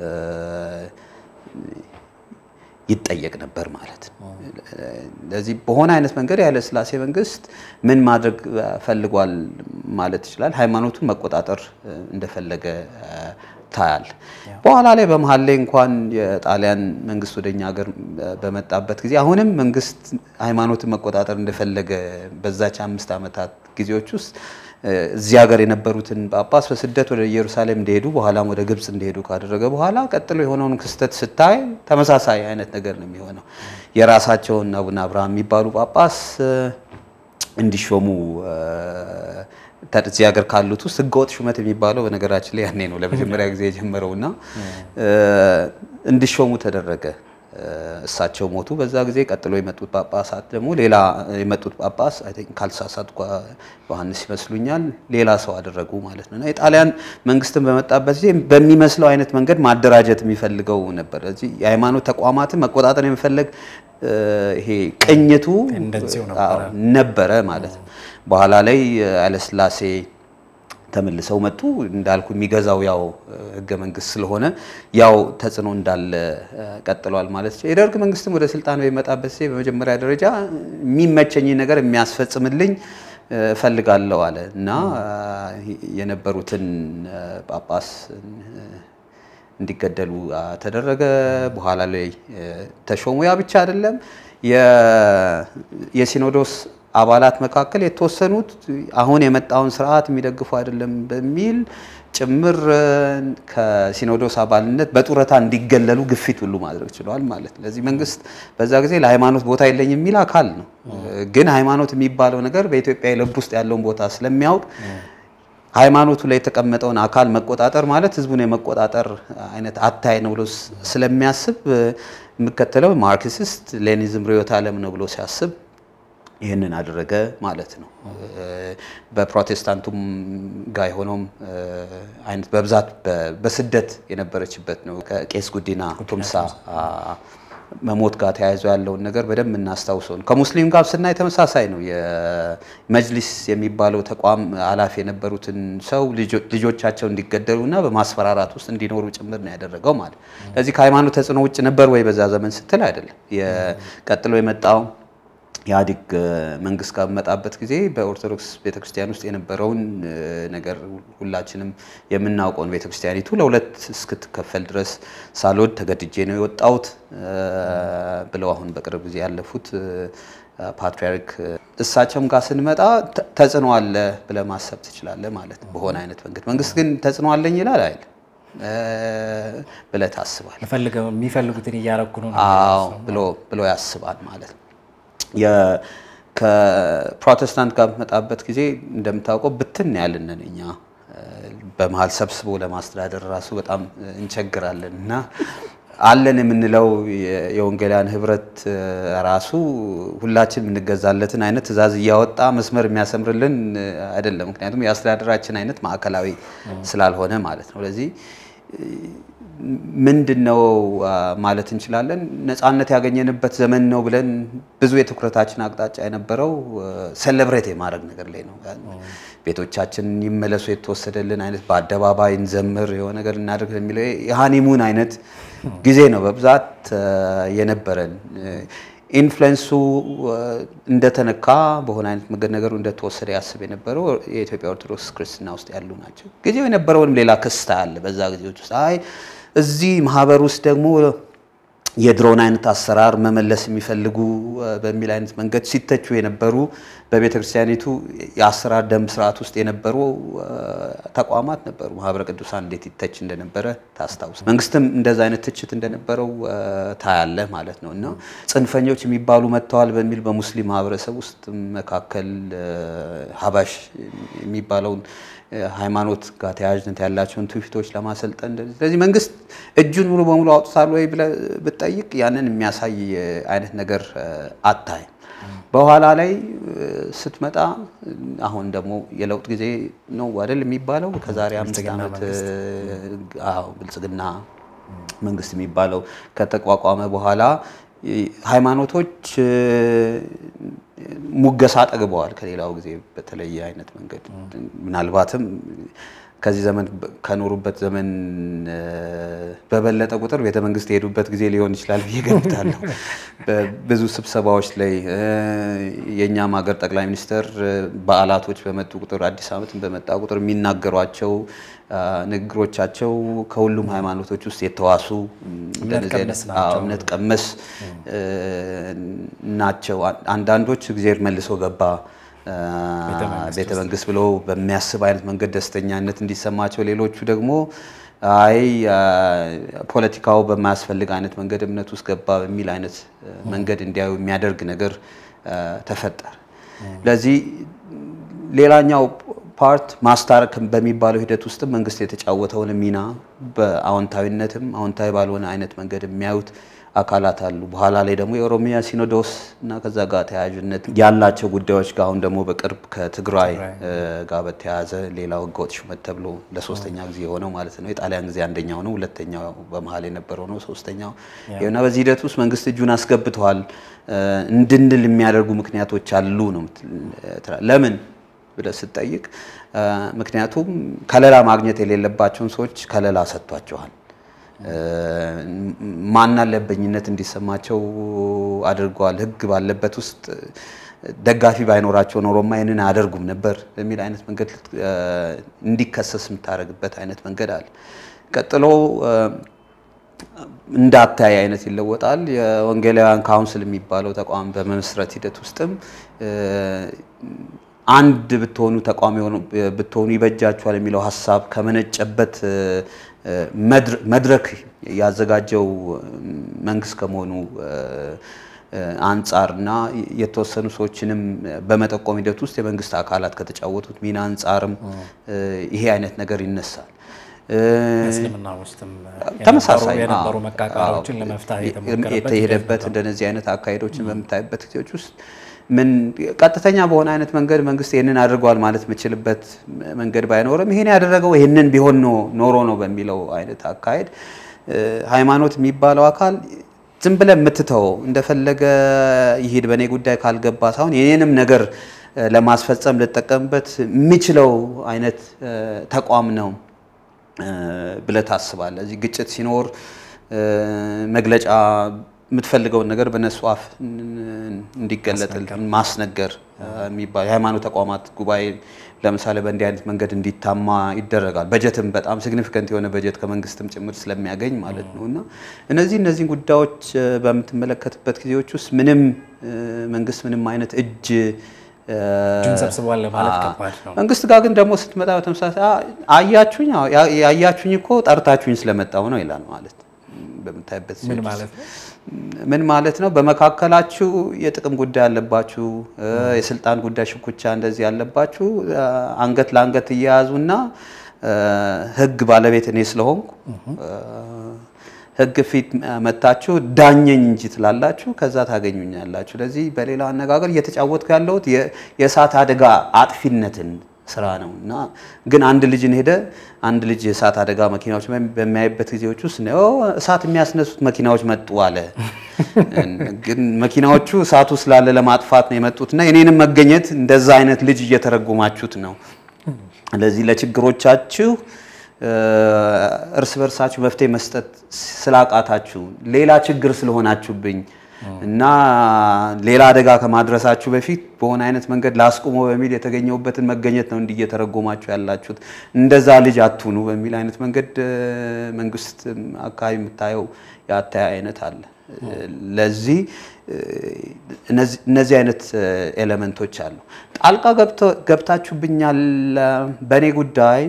Speaker 2: ይጠየቅ ነበር ማለት ነው። ለዚህ በሆነ አይነት መንገድ የኃይለሥላሴ መንግስት ምን ማድረግ ፈልጓል ማለት ይችላል። ሃይማኖቱን መቆጣጠር እንደፈለገ ታያል። በኋላ ላይ በመሀል ላይ እንኳን የጣሊያን መንግስት ወደኛ ሀገር በመጣበት ጊዜ አሁንም መንግስት ሃይማኖትን መቆጣጠር እንደፈለገ በዛች አምስት ዓመታት ጊዜዎች ውስጥ እዚህ ሀገር የነበሩትን ጳጳስ በስደት ወደ ኢየሩሳሌም እንደሄዱ በኋላም ወደ ግብፅ እንደሄዱ ካደረገ በኋላ ቀጥሎ የሆነውን ክስተት ስታይ ተመሳሳይ አይነት ነገር ነው የሚሆነው። የራሳቸውን አቡነ አብርሃም የሚባሉ ጳጳስ እንዲሾሙ እዚህ ሀገር ካሉት ውስጥ ህገወጥ ሹመት የሚባለው በነገራችን ላይ ያኔ ነው ለመጀመሪያ ጊዜ የጀመረውና እንዲሾሙ ተደረገ። እሳቸው ሞቱ በዛ ጊዜ። ቀጥሎ የመጡት ጳጳሳት ደግሞ ሌላ የመጡት ጳጳስ አይ ቲንክ ካልተሳሳትኩ ዮሐንስ ይመስሉኛል ሌላ ሰው አደረጉ ማለት ነው። እና የጣሊያን መንግስትን በመጣበት ጊዜ በሚመስለው አይነት መንገድ ማደራጀት የሚፈልገው ነበር። ስለዚህ የሃይማኖት ተቋማትን መቆጣጠር የሚፈለግ ይሄ ቅኝቱ ነበረ ማለት ነው። በኋላ ላይ ኃይለሥላሴ ተመልሰው መጡ። እንዳልኩ የሚገዛው ያው ህገ መንግስት ስለሆነ ያው ተጽዕኖ እንዳለ ቀጥሏል ማለት ነው። የደርግ መንግስትም ወደ ስልጣን በሚመጣበት ጊዜ በመጀመሪያ ደረጃ የሚመቸኝ ነገር የሚያስፈጽምልኝ እፈልጋለሁ አለ እና የነበሩትን ጳጳስ እንዲገደሉ ተደረገ። በኋላ ላይ ተሾሙ። ያ ብቻ አይደለም። የሲኖዶስ አባላት መካከል የተወሰኑት አሁን የመጣውን ስርዓት የሚደግፉ አይደለም በሚል ጭምር ከሲኖዶስ አባልነት በጡረታ እንዲገለሉ ግፊት ሁሉ ማድረግ ችለዋል ማለት ነው። ለዚህ መንግስት በዛ ጊዜ ለሃይማኖት ቦታ የለኝ የሚል አካል ነው። ግን ሃይማኖት የሚባለው ነገር በኢትዮጵያ ልብ ውስጥ ያለውን ቦታ ስለሚያውቅ ሃይማኖቱ ላይ የተቀመጠውን አካል መቆጣጠር ማለት ህዝቡን የመቆጣጠር አይነት አታይ ነው ብሎ ስለሚያስብ የሚከተለው ማርክሲስት ሌኒዝም ርዕዮተ ዓለም ነው ብሎ ሲያስብ ይህንን አደረገ ማለት ነው። በፕሮቴስታንቱም ጋር የሆነውም አይነት በብዛት በስደት የነበረችበት ነው። ከቄስ ጉዲና ቱምሳ መሞት ጋር ተያይዞ ያለውን ነገር በደንብ እናስታውሰው ነው። ከሙስሊም ጋር ስናይ ተመሳሳይ ነው። የመጅሊስ የሚባለው ተቋም ኃላፊ የነበሩትን ሰው ልጆቻቸው እንዲገደሉ እና በማስፈራራት ውስጥ እንዲኖሩ ጭምር ነው ያደረገው ማለት። ስለዚህ ከሃይማኖት ተጽዕኖ ውጭ ነበር ወይ በዛ ዘመን ስትል አይደለም። ቀጥሎ የመጣው ኢህአዴግ መንግስት ጋር በመጣበት ጊዜ በኦርቶዶክስ ቤተክርስቲያን ውስጥ የነበረውን ነገር ሁላችንም የምናውቀውን ቤተክርስቲያኒቱ ለሁለት እስክትከፈል ድረስ ሳልወድ ተገድጄ ነው የወጣሁት ብለው አሁን በቅርብ ጊዜ ያለፉት ፓትሪያርክ እሳቸውም ጋር ስንመጣ ተጽዕኖ አለ ብለህ ማሰብ ትችላለህ ማለት ነው። በሆነ አይነት መንገድ መንግስት ግን ተጽዕኖ አለኝ ይላል አይደል ብለህ ታስባለህ።
Speaker 1: የሚፈልጉትን እያረኩ ነው
Speaker 2: ብሎ ያስባል ማለት ነው። ከፕሮቴስታንት ጋር በመጣበት ጊዜ እንደምታውቀው ብትን ያልንን እኛ በመሀል ሰብስቦ ለማስተዳደር ራሱ በጣም እንቸግራለን እና አለን የምንለው የወንጌላውያን ህብረት ራሱ ሁላችን የምንገዛለትን አይነት ትዕዛዝ እያወጣ መስመር የሚያሰምርልን አይደለም። ምክንያቱም የአስተዳደራችን አይነት ማዕከላዊ ስላልሆነ ማለት ነው። ለዚህ ምንድን ነው ማለት እንችላለን? ነፃነት ያገኘንበት ዘመን ነው ብለን ብዙ የትኩረታችን አቅጣጫ የነበረው ሴሌብሬት የማድረግ ነገር ላይ ነው። ቤቶቻችን ይመለሱ የተወሰደልን አይነት በአደባባይ እንዘምር የሆነ ነገር እናድርግ የሚለው የሃኒሙን አይነት ጊዜ ነው በብዛት የነበረን። ኢንፍሉዌንሱ እንደተነካ በሆነ አይነት መንገድ ነገሩ እንደተወሰደ ያስብ የነበረው የኢትዮጵያ ኦርቶዶክስ ክርስትና ውስጥ ያሉ ናቸው። ጊዜው የነበረውንም ሌላ ክስታ አለ። በዛ ጊዜዎች ውስጥ አይ እዚህ ማህበር ውስጥ ደግሞ የድሮን አይነት አሰራር መመለስ የሚፈልጉ በሚል አይነት መንገድ ሲተቹ የነበሩ በቤተ ክርስቲያኒቱ የአሰራር ደንብ ስርዓት ውስጥ የነበሩ ተቋማት ነበሩ። ማህበረ ቅዱሳን እንዴት ይተች እንደነበረ ታስታውስ። መንግስትም እንደዛ አይነት ትችት እንደነበረው ታያለ ማለት ነው። እና ጽንፈኞች የሚባሉ መጥተዋል በሚል በሙስሊም ማህበረሰብ ውስጥ መካከል ሀባሽ የሚባለውን ሃይማኖት ጋር ተያያዥነት ያላቸውን ትውፊቶች ለማሰልጠን ስለዚህ መንግስት እጁን ሙሉ በሙሉ አውጥቷል ወይ ብለህ ብትጠይቅ ያንን የሚያሳይ አይነት ነገር አታይም። በኋላ ላይ ስትመጣ አሁን ደግሞ የለውጥ ጊዜ ነው አይደል የሚባለው ከዛሬ አምስት ዓመት ብልጽግና መንግስት የሚባለው ከተቋቋመ በኋላ ሃይማኖቶች ሙገሳ ጠግበዋል። ከሌላው ጊዜ በተለየ አይነት መንገድ ምናልባትም ከዚህ ዘመን ከኖሩበት ዘመን በበለጠ ቁጥር ቤተ መንግስት የሄዱበት ጊዜ ሊሆን ይችላል ብዬ ገምታለሁ። ብዙ ስብሰባዎች ላይ የእኛም ሀገር ጠቅላይ ሚኒስትር በዓላቶች በመጡ ቁጥር አዲስ ዓመትን በመጣ ቁጥር የሚናገሯቸው ንግግሮቻቸው ከሁሉም ሃይማኖቶች ውስጥ የተዋሱ እምነት ቀመስ ናቸው። አንዳንዶች እግዜር መልሶ ገባ ቤተ መንግስት ብሎ በሚያስብ አይነት መንገድ ደስተኛነት እንዲሰማቸው፣ ሌሎቹ ደግሞ አይ ፖለቲካው በማያስፈልግ አይነት መንገድ እምነት ውስጥ ገባ በሚል አይነት መንገድ እንዲያዩ የሚያደርግ ነገር ተፈጠረ። ለዚህ ሌላኛው ፓርት ማስታረቅ በሚባለው ሂደት ውስጥ መንግስት የተጫወተውን ሚና በአዎንታዊነትም አዎንታዊ ባልሆነ አይነት መንገድ የሚያዩት አካላት አሉ። በኋላ ላይ ደግሞ የኦሮሚያ ሲኖዶስ እና ከዛ ጋር ተያያዥነት ያላቸው ጉዳዮች ጋር አሁን ደግሞ በቅርብ ከትግራይ ጋር በተያያዘ ሌላው ህገወጥ ሹመት ተብሎ ለሶስተኛ ጊዜ የሆነው ማለት ነው። የጣሊያን ጊዜ አንደኛው ነው፣ ሁለተኛው በመሀል የነበረው ነው፣ ሶስተኛው እና በዚህ ሂደት ውስጥ መንግስት እጁን አስገብተዋል እንድንል የሚያደርጉ ምክንያቶች አሉ ነው። ለምን ብለህ ስትጠይቅ፣ ምክንያቱም ከለላ ማግኘት የሌለባቸውን ሰዎች ከለላ ሰጥቷቸዋል። ማናለበኝነት እንዲሰማቸው አድርገዋል። ህግ ባለበት ውስጥ ደጋፊ ባይኖራቸው ኖሮማ ይህንን አያደርጉም ነበር በሚል አይነት መንገድ እንዲከሰስ የምታደርግበት አይነት መንገድ አለ። ቀጥሎ እንዳታይ አይነት ይለወጣል። የወንጌላውያን ካውንስል የሚባለው ተቋም በመመስረት ሂደት ውስጥም አንድ ብትሆኑ ተቋም ብትሆኑ ይበጃችኋል የሚለው ሀሳብ ከመነጨበት መድረክ ያዘጋጀው መንግስት ከመሆኑ አንጻርና የተወሰኑ ሰዎችንም በመጠቆም ሂደት ውስጥ የመንግስት አካላት ከተጫወቱት ሚና አንጻርም ይሄ አይነት ነገር ይነሳል።
Speaker 1: እስልምና ውስጥም
Speaker 2: ተመሳሳይ
Speaker 1: የነበሩ መቃቃሮችን ለመፍታት
Speaker 2: የተሄደበት እንደነዚህ አይነት አካሄዶችን በምታይበት ጊዜዎች ውስጥ ምን ቀጥተኛ በሆነ አይነት መንገድ መንግስት ይህንን አድርጓል ማለት የምችልበት መንገድ ባይኖርም ይህን ያደረገው ይህንን ቢሆን ኖሮ ነው በሚለው አይነት አካሄድ ሃይማኖት የሚባለው አካል ዝም ብለህ የምትተወው እንደፈለገ ይሄድ በእኔ ጉዳይ ካልገባ ሳይሆን የኔንም ነገር ለማስፈጸም ልጠቀምበት የሚችለው አይነት ተቋም ነው ብለህ ታስባለህ። እዚህ ግጭት ሲኖር መግለጫ የምትፈልገውን ነገር በነሱ አፍ እንዲገለጥል ማስነገር የሚባል የሃይማኖት ተቋማት ጉባኤ ለምሳሌ በእንዲህ አይነት መንገድ እንዲታማ ይደረጋል። በጀትም በጣም ሲግኒፊካንት የሆነ በጀት ከመንግስትም ጭምር ስለሚያገኝ ማለት ነው እና እነዚህ እነዚህን ጉዳዮች በምትመለከትበት ጊዜዎች ውስጥ ምንም መንግስት ምንም አይነት እጅ
Speaker 1: እጁን ሰብስቧል ለማለት ከባድ ነው።
Speaker 2: መንግስት ጋር ግን ደግሞ ስትመጣ በተመሳሳይ አያችሁኝ ያያችሁኝ እኮ ጠርታችሁኝ ስለመጣው ነው ይላል ማለት በምታይበት
Speaker 1: ምን ማለት ነው?
Speaker 2: ምን ማለት ነው? በመካከላችሁ የጥቅም ጉዳይ ያለባችሁ፣ የስልጣን ጉዳይ ሽኩቻ እንደዚህ ያለባችሁ አንገት ለአንገት እየያዙና ህግ ባለቤት እኔ ስለሆንኩ ህግ ፊት መታችሁ ዳኘኝ እንጂ ትላላችሁ፣ ከዛ ታገኙኛላችሁ። ስለዚህ በሌላ አነጋገር እየተጫወትኩ ያለሁት የእሳት አደጋ አጥፊነትን ስራ ነው እና ግን አንድ ልጅን ሄደ አንድ ልጅ የእሳት አደጋ መኪናዎች በሚያይበት ጊዜዎች ውስጥ እሳት የሚያስነሱት መኪናዎች መጡ አለ። ግን መኪናዎቹ እሳቱ ስላለ ለማጥፋት ነው የመጡት እና የኔንም መገኘት እንደዛ አይነት ልጅ እየተረጎማችሁት ነው። ስለዚህ ለችግሮቻችሁ እርስ በርሳችሁ መፍትሄ መስጠት ስላቃታችሁ ሌላ ችግር ስለሆናችሁብኝ እና ሌላ አደጋ ከማድረሳችሁ በፊት በሆነ አይነት መንገድ ላስቁሞ በሚል የተገኘውበትን መገኘት ነው እንዲህ እየተረጎማችሁ ያላችሁት። እንደዛ ልጅ አትሁኑ በሚል አይነት መንገድ መንግስት አካባቢ የምታየው የአተያ አይነት አለ። ለዚህ እነዚህ አይነት ኤሌመንቶች አሉ። ጣልቃ ገብታችሁብኛል በእኔ ጉዳይ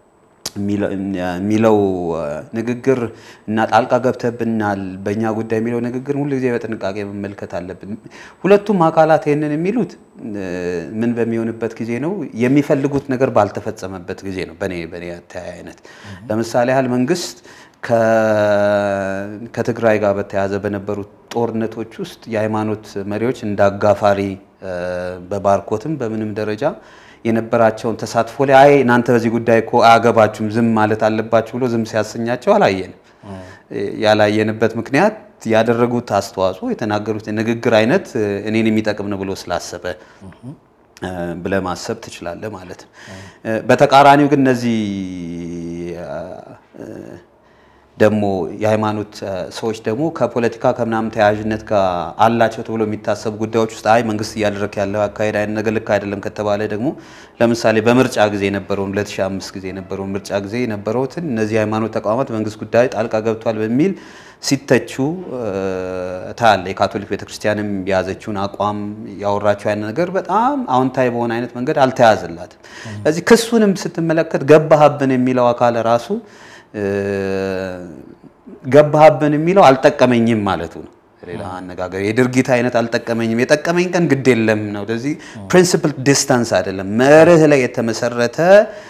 Speaker 2: የሚለው ንግግር እና ጣልቃ ገብተብናል በእኛ ጉዳይ የሚለው ንግግር ሁሉ ጊዜ በጥንቃቄ መመልከት አለብን። ሁለቱም አካላት ይህንን የሚሉት ምን በሚሆንበት ጊዜ ነው? የሚፈልጉት ነገር ባልተፈጸመበት ጊዜ ነው። በኔ በኔ አተያይ አይነት ለምሳሌ ያህል መንግስት ከትግራይ ጋር በተያያዘ በነበሩት ጦርነቶች ውስጥ የሃይማኖት መሪዎች እንደ አጋፋሪ በባርኮትም በምንም ደረጃ የነበራቸውን ተሳትፎ ላይ አይ እናንተ በዚህ ጉዳይ እኮ አያገባችሁም ዝም ማለት አለባችሁ ብሎ ዝም ሲያሰኛቸው አላየንም። ያላየንበት ምክንያት ያደረጉት አስተዋጽኦ የተናገሩት የንግግር አይነት እኔን የሚጠቅም ነው ብሎ ስላሰበ ብለህ ማሰብ ትችላለህ ማለት ነው። በተቃራኒው ግን እነዚህ ደግሞ የሃይማኖት ሰዎች ደግሞ ከፖለቲካ ከምናምን ተያያዥነት ጋር አላቸው ተብሎ የሚታሰቡ ጉዳዮች ውስጥ አይ መንግስት እያደረክ ያለው አካሄድ አይነት ነገር ልክ አይደለም ከተባለ ደግሞ ለምሳሌ በምርጫ ጊዜ የነበረውን 2005 ጊዜ የነበረውን ምርጫ ጊዜ የነበረውትን እነዚህ የሃይማኖት ተቋማት መንግስት ጉዳይ ጣልቃ ገብቷል በሚል ሲተቹ ታያለ። የካቶሊክ ቤተክርስቲያንም የያዘችውን አቋም ያወራቸው አይነት ነገር በጣም አዎንታዊ በሆነ አይነት መንገድ አልተያዘላትም። ስለዚህ ክሱንም ስትመለከት ገባህብን የሚለው አካል ራሱ ገባህብን የሚለው አልጠቀመኝም ማለቱ ነው። ሌላ አነጋገር የድርጊት አይነት አልጠቀመኝም፣ የጠቀመኝ ቀን ግድ የለም ነው። ስለዚህ ፕሪንሲፕል ዲስታንስ አይደለም፣ መርህ ላይ የተመሰረተ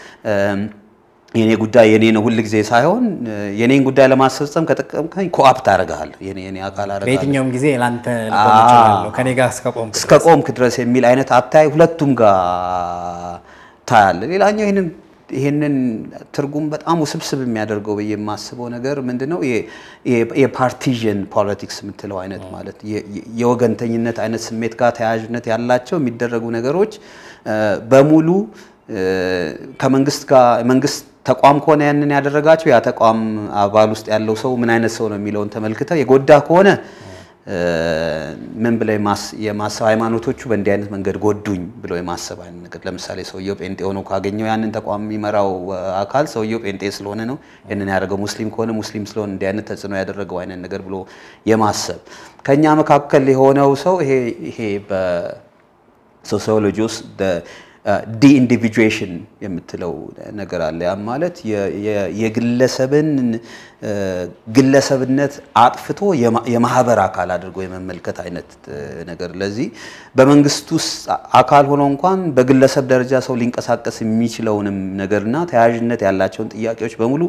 Speaker 2: የኔ ጉዳይ የኔ ነው ሁል ጊዜ ሳይሆን የኔን ጉዳይ ለማስፈጸም ከጠቀምከኝ ኮአፕት አደርግሃለሁ፣ የኔ የኔ አካል አደርግሃለሁ
Speaker 1: በየትኛውም ጊዜ ለአንተ ልቆም እችላለሁ ከኔ ጋር እስከቆምክ
Speaker 2: እስከ ቆምክ ድረስ የሚል አይነት አታይ ሁለቱም ጋር ታያለ። ሌላኛው ይህንን ይህንን ትርጉም በጣም ውስብስብ የሚያደርገው ብዬ የማስበው ነገር ምንድነው? የፓርቲዥን ፖለቲክስ የምትለው አይነት ማለት የወገንተኝነት አይነት ስሜት ጋር ተያያዥነት ያላቸው የሚደረጉ ነገሮች በሙሉ ከመንግስት ጋር መንግስት ተቋም ከሆነ ያንን ያደረጋቸው ያ ተቋም አባል ውስጥ ያለው ሰው ምን አይነት ሰው ነው የሚለውን ተመልክተው የጎዳ ከሆነ ምን ብለው የማሰብ ሃይማኖቶቹ በእንዲህ አይነት መንገድ ጎዱኝ ብሎ የማሰብ አይነት ነገር ለምሳሌ ሰውየው ጴንጤ ሆኖ ካገኘው ያንን ተቋም የሚመራው አካል ሰውየው ጴንጤ ስለሆነ ነው ይህንን ያደረገው፣ ሙስሊም ከሆነ ሙስሊም ስለሆነ እንዲህ አይነት ተጽዕኖ ያደረገው አይነት ነገር ብሎ የማሰብ ከኛ መካከል የሆነው ሰው ይሄ ይሄ በሶሲዮሎጂ ውስጥ ዲኢንዲቪጁዌሽን የምትለው ነገር አለ። ያም ማለት የግለሰብን ግለሰብነት አጥፍቶ የማህበር አካል አድርጎ የመመልከት አይነት ነገር። ለዚህ በመንግስት ውስጥ አካል ሆኖ እንኳን በግለሰብ ደረጃ ሰው ሊንቀሳቀስ የሚችለውንም ነገርና ተያያዥነት ያላቸውን ጥያቄዎች በሙሉ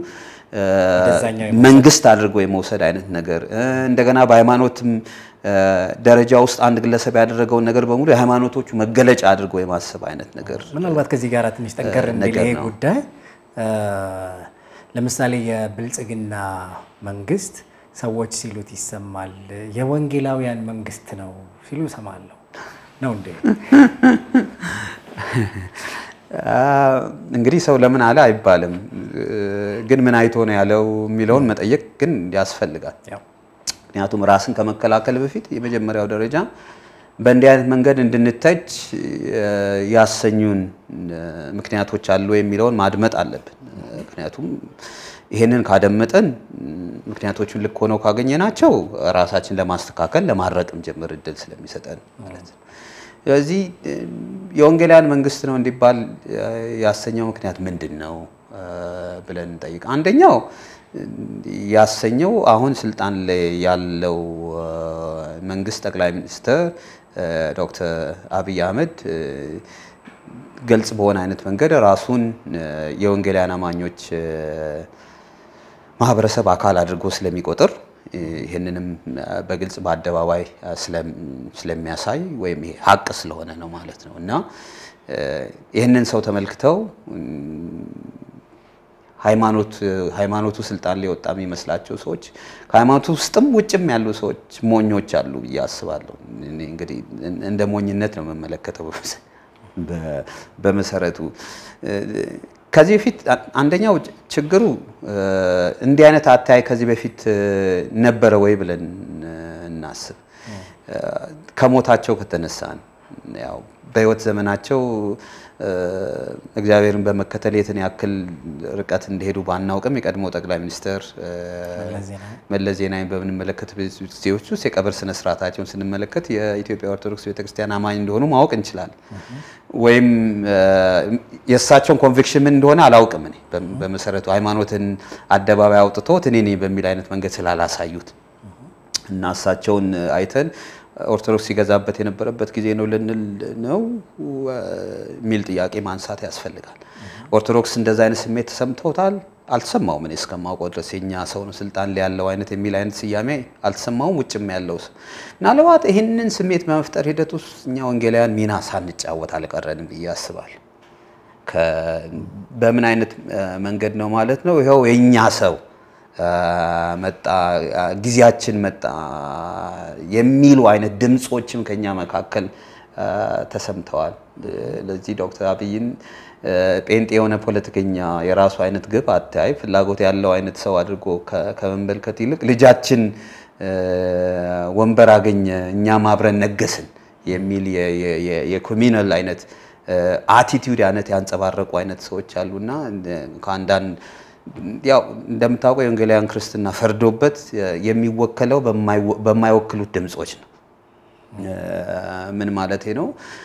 Speaker 2: መንግስት አድርጎ የመውሰድ አይነት ነገር እንደገና በሃይማኖትም ደረጃ ውስጥ አንድ ግለሰብ ያደረገውን ነገር በሙሉ የሃይማኖቶቹ መገለጫ አድርጎ የማሰብ አይነት ነገር
Speaker 1: ምናልባት ከዚህ ጋር ትንሽ ጠንከር እንዲል ይሄ ጉዳይ ለምሳሌ የብልጽግና መንግስት ሰዎች ሲሉት ይሰማል። የወንጌላውያን መንግስት ነው ሲሉ እሰማለሁ። ነው እንዴ?
Speaker 2: እንግዲህ ሰው ለምን አለ አይባልም፣ ግን ምን አይቶ ነው ያለው የሚለውን መጠየቅ ግን ያስፈልጋል። ምክንያቱም ራስን ከመከላከል በፊት የመጀመሪያው ደረጃ በእንዲህ አይነት መንገድ እንድንተች ያሰኙን ምክንያቶች አሉ የሚለውን ማድመጥ አለብን። ምክንያቱም ይህንን ካደመጠን ምክንያቶቹን ልክ ሆነው ካገኘናቸው ራሳችን ለማስተካከል ለማረቅም ጭምር እድል ስለሚሰጠን ማለት ነው። ስለዚህ የወንጌላውያን መንግስት ነው እንዲባል ያሰኘው ምክንያት ምንድን ነው ብለን እንጠይቅ። አንደኛው ያሰኘው አሁን ስልጣን ላይ ያለው መንግስት ጠቅላይ ሚኒስትር ዶክተር አብይ አህመድ ግልጽ በሆነ አይነት መንገድ ራሱን የወንጌላውያን አማኞች ማህበረሰብ አካል አድርጎ ስለሚቆጥር ይህንንም በግልጽ በአደባባይ ስለሚያሳይ ወይም ይሄ ሀቅ ስለሆነ ነው ማለት ነው እና ይህንን ሰው ተመልክተው ሃይማኖቱ ስልጣን ላይ ወጣ የሚመስላቸው ሰዎች ከሃይማኖቱ ውስጥም ውጭም ያሉ ሰዎች ሞኞች አሉ ብዬ አስባለሁ። እንግዲህ እንደ ሞኝነት ነው የምመለከተው በመሰረቱ። ከዚህ በፊት አንደኛው ችግሩ እንዲህ አይነት አተያይ ከዚህ በፊት ነበረ ወይ ብለን እናስብ። ከሞታቸው ከተነሳን ያው በህይወት ዘመናቸው እግዚአብሔርን በመከተል የትን ያክል ርቀት እንደሄዱ ባናውቅም የቀድሞው ጠቅላይ ሚኒስትር መለስ ዜናዊን በምንመለከት ጊዜዎች ውስጥ የቀብር ስነ ስርዓታቸውን ስንመለከት የኢትዮጵያ ኦርቶዶክስ ቤተክርስቲያን አማኝ እንደሆኑ ማወቅ እንችላለን። ወይም የእሳቸውን ኮንቪክሽን ምን እንደሆነ አላውቅም። እኔ በመሰረቱ ሃይማኖትን አደባባይ አውጥቶት እኔ ነኝ በሚል አይነት መንገድ ስላላሳዩት እና እሳቸውን አይተን ኦርቶዶክስ ሲገዛበት የነበረበት ጊዜ ነው ልንል ነው የሚል ጥያቄ ማንሳት ያስፈልጋል። ኦርቶዶክስ እንደዛ አይነት ስሜት ተሰምተውታል? አልተሰማውም። እኔ እስከማውቀው ድረስ የኛ ሰው ነው ስልጣን ላይ ያለው አይነት የሚል አይነት ስያሜ አልተሰማውም። ውጭም ያለው ሰው ምናልባት ይህንን ስሜት በመፍጠር ሂደት ውስጥ እኛ ወንጌላውያን ሚና ሳንጫወት አልቀረንም ብዬ አስባለሁ። በምን አይነት መንገድ ነው ማለት ነው? ይኸው የእኛ ሰው መጣ ጊዜያችን መጣ የሚሉ አይነት ድምፆችም ከኛ መካከል ተሰምተዋል። ለዚህ ዶክተር አብይን ጴንጤ የሆነ ፖለቲከኛ የራሱ አይነት ግብ አታይ ፍላጎት ያለው አይነት ሰው አድርጎ ከመመልከት ይልቅ ልጃችን ወንበር አገኘ እኛም አብረን ነገስን የሚል የኮሚናል አይነት አቲቲዩድ አይነት ያንጸባረቁ አይነት ሰዎች አሉና ከአንዳንድ ያው እንደምታውቀው የወንጌላውያን ክርስትና ፈርዶበት የሚወከለው በማይወክሉት ድምጾች ነው። ምን ማለቴ ነው?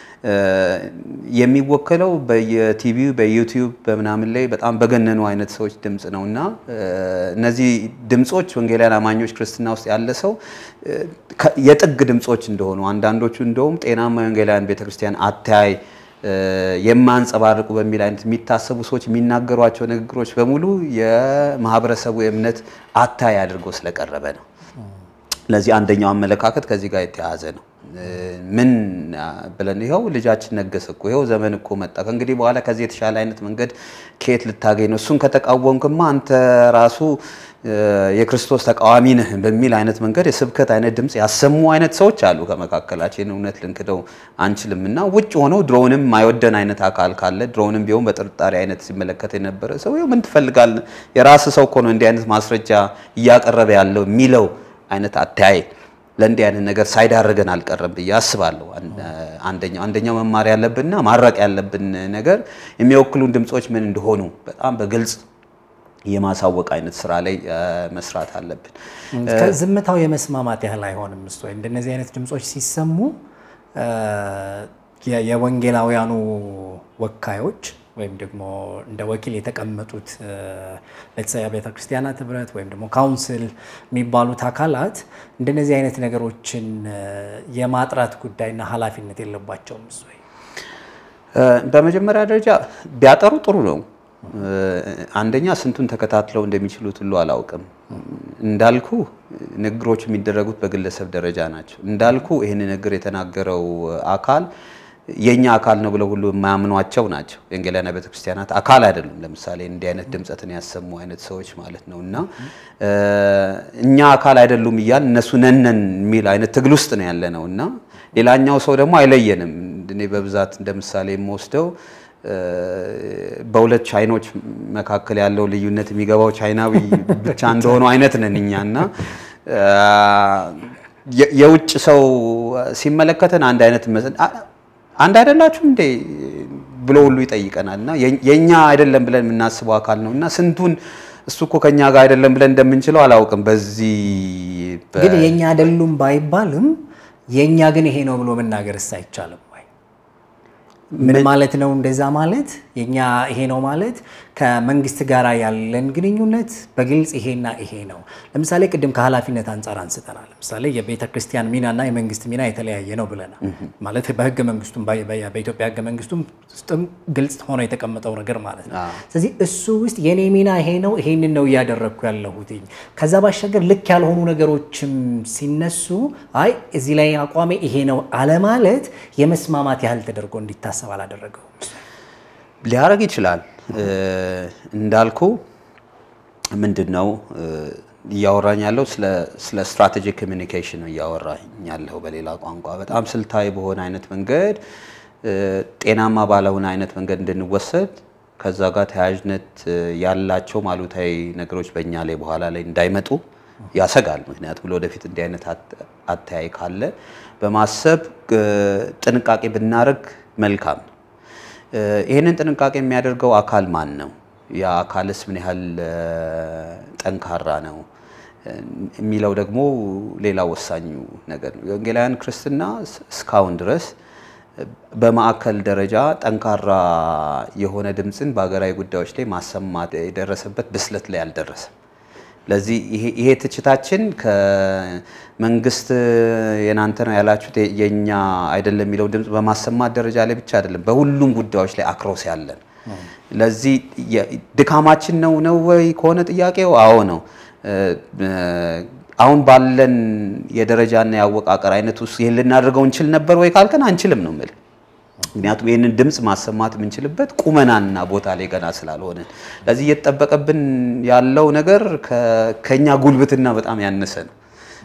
Speaker 2: የሚወከለው በየቲቪው በዩቲዩብ በምናምን ላይ በጣም በገነኑ አይነት ሰዎች ድምፅ ነው እና እነዚህ ድምፆች ወንጌላውያን አማኞች ክርስትና ውስጥ ያለ ሰው የጥግ ድምፆች እንደሆኑ አንዳንዶቹ እንደውም ጤናማ የወንጌላውያን ቤተክርስቲያን አተያይ የማንጸባርቁ በሚል አይነት የሚታሰቡ ሰዎች የሚናገሯቸው ንግግሮች በሙሉ የማህበረሰቡ የእምነት አታይ አድርጎ ስለቀረበ ነው። ለዚህ አንደኛው አመለካከት ከዚህ ጋር የተያያዘ ነው። ምን ብለን ይኸው ልጃችን ነገሰ እኮ ይኸው ዘመን እኮ መጣ፣ ከእንግዲህ በኋላ ከዚህ የተሻለ አይነት መንገድ ከየት ልታገኝ ነው? እሱን ከተቃወምክማ አንተ ራሱ የክርስቶስ ተቃዋሚ ነህ በሚል አይነት መንገድ የስብከት አይነት ድምፅ ያሰሙ አይነት ሰዎች አሉ ከመካከላችን። እውነት ልንክደው አንችልም እና ውጭ ሆነው ድሮውንም ማይወደን አይነት አካል ካለ ድሮውንም ቢሆን በጥርጣሬ አይነት ሲመለከት የነበረ ሰው ምን ትፈልጋለህ? የራስ ሰው እኮ ነው እንዲህ አይነት ማስረጃ እያቀረበ ያለው የሚለው አይነት አተያይ ለእንዲህ አይነት ነገር ሳይዳርገን አልቀረም ብዬ አስባለሁ። አንደኛው አንደኛው መማር ያለብንና ማራቅ ያለብን ነገር የሚወክሉን ድምፆች ምን እንደሆኑ በጣም በግልጽ የማሳወቅ አይነት ስራ ላይ መስራት አለብን።
Speaker 1: ዝምታው የመስማማት ያህል አይሆንም። እሱ ወይ እንደነዚህ አይነት ድምፆች ሲሰሙ የወንጌላውያኑ ወካዮች ወይም ደግሞ እንደ ወኪል የተቀመጡት ለተሰያ ቤተ ክርስቲያናት ህብረት ወይም ደግሞ ካውንስል የሚባሉት አካላት እንደነዚህ አይነት ነገሮችን የማጥራት ጉዳይና ኃላፊነት የለባቸውም። እሱ ወይ
Speaker 2: በመጀመሪያ ደረጃ ቢያጠሩ ጥሩ ነው። አንደኛ ስንቱን ተከታትለው እንደሚችሉት ሁሉ አላውቅም። እንዳልኩ ንግግሮች የሚደረጉት በግለሰብ ደረጃ ናቸው። እንዳልኩ ይህን ንግግር የተናገረው አካል የኛ አካል ነው ብለው ሁሉ የማያምኗቸው ናቸው። የወንጌላውያን ቤተክርስቲያናት አካል አይደሉም። ለምሳሌ እንዲህ አይነት ድምፀትን ያሰሙ አይነት ሰዎች ማለት ነው እና እኛ አካል አይደሉም እያል እነሱ ነነን የሚል አይነት ትግል ውስጥ ነው ያለ ነው እና ሌላኛው ሰው ደግሞ አይለየንም። እኔ በብዛት እንደ ምሳሌ የምወስደው በሁለት ቻይኖች መካከል ያለው ልዩነት የሚገባው ቻይናዊ ብቻ እንደሆነው አይነት ነን እኛ እና የውጭ ሰው ሲመለከተን አንድ አይነት አንድ አይደላችሁም እንዴ ብሎ ሁሉ ይጠይቀናል። እና የኛ አይደለም ብለን የምናስበው አካል ነው እና ስንቱን እሱ እኮ ከኛ ጋር አይደለም ብለን እንደምንችለው አላውቅም። በዚህ
Speaker 1: ግን የኛ አይደሉም ባይባልም የኛ ግን ይሄ ነው ብሎ መናገርስ አይቻልም ወይ? ምን ማለት ነው? እንደዛ ማለት የኛ ይሄ ነው ማለት ከመንግስት ጋር ያለን ግንኙነት በግልጽ ይሄና ይሄ ነው። ለምሳሌ ቅድም ከኃላፊነት አንጻር አንስተናል። ለምሳሌ የቤተ ክርስቲያን ሚናና የመንግስት ሚና የተለያየ ነው ብለናል። ማለት በህገ መንግስቱም በኢትዮጵያ ህገ መንግስቱም ውስጥም ግልጽ ሆኖ የተቀመጠው ነገር ማለት ነው። ስለዚህ እሱ ውስጥ የኔ ሚና ይሄ ነው፣ ይሄንን ነው እያደረግኩ ያለሁት። ከዛ ባሻገር ልክ ያልሆኑ ነገሮችም ሲነሱ አይ እዚህ ላይ አቋሜ ይሄ ነው አለማለት የመስማማት ያህል ተደርጎ እንዲታሰብ አላደረገውም።
Speaker 2: ሊያደርግ ይችላል። እንዳልኩ ምንድን ነው እያወራኝ ያለው ስለ ስትራቴጂክ ኮሚኒኬሽን ነው እያወራኝ ያለው በሌላ ቋንቋ በጣም ስልታዊ በሆነ አይነት መንገድ ጤናማ ባለሆነ አይነት መንገድ እንድንወሰድ ከዛ ጋር ተያያዥነት ያላቸው አሉታዊ ነገሮች በእኛ ላይ በኋላ ላይ እንዳይመጡ ያሰጋል። ምክንያቱም ለወደፊት እንዲህ አይነት አተያይ ካለ በማሰብ ጥንቃቄ ብናደርግ መልካም ነው። ይህንን ጥንቃቄ የሚያደርገው አካል ማን ነው? ያ አካልስ ምን ያህል ጠንካራ ነው የሚለው ደግሞ ሌላ ወሳኙ ነገር ነው። የወንጌላውያን ክርስትና እስካሁን ድረስ በማዕከል ደረጃ ጠንካራ የሆነ ድምፅን በሀገራዊ ጉዳዮች ላይ ማሰማት የደረሰበት ብስለት ላይ አልደረሰም። ለዚህ ይሄ ትችታችን ከመንግስት የናንተ ነው ያላችሁት የኛ አይደለም የሚለው ድምፅ በማሰማት ደረጃ ላይ ብቻ አይደለም፣ በሁሉም ጉዳዮች ላይ አክሮስ ያለን። ለዚህ ድካማችን ነው ነው ወይ ከሆነ ጥያቄው አዎ ነው። አሁን ባለን የደረጃና የአወቃቀር አይነት ውስጥ ይህን ልናደርገው እንችል ነበር ወይ ካልከን አንችልም ነው የምልህ። ምክንያቱም ይህንን ድምፅ ማሰማት የምንችልበት ቁመናና ቦታ ላይ ገና ስላልሆንን፣ ለዚህ እየተጠበቀብን ያለው ነገር ከኛ ጉልበትና በጣም ያነሰ ነው።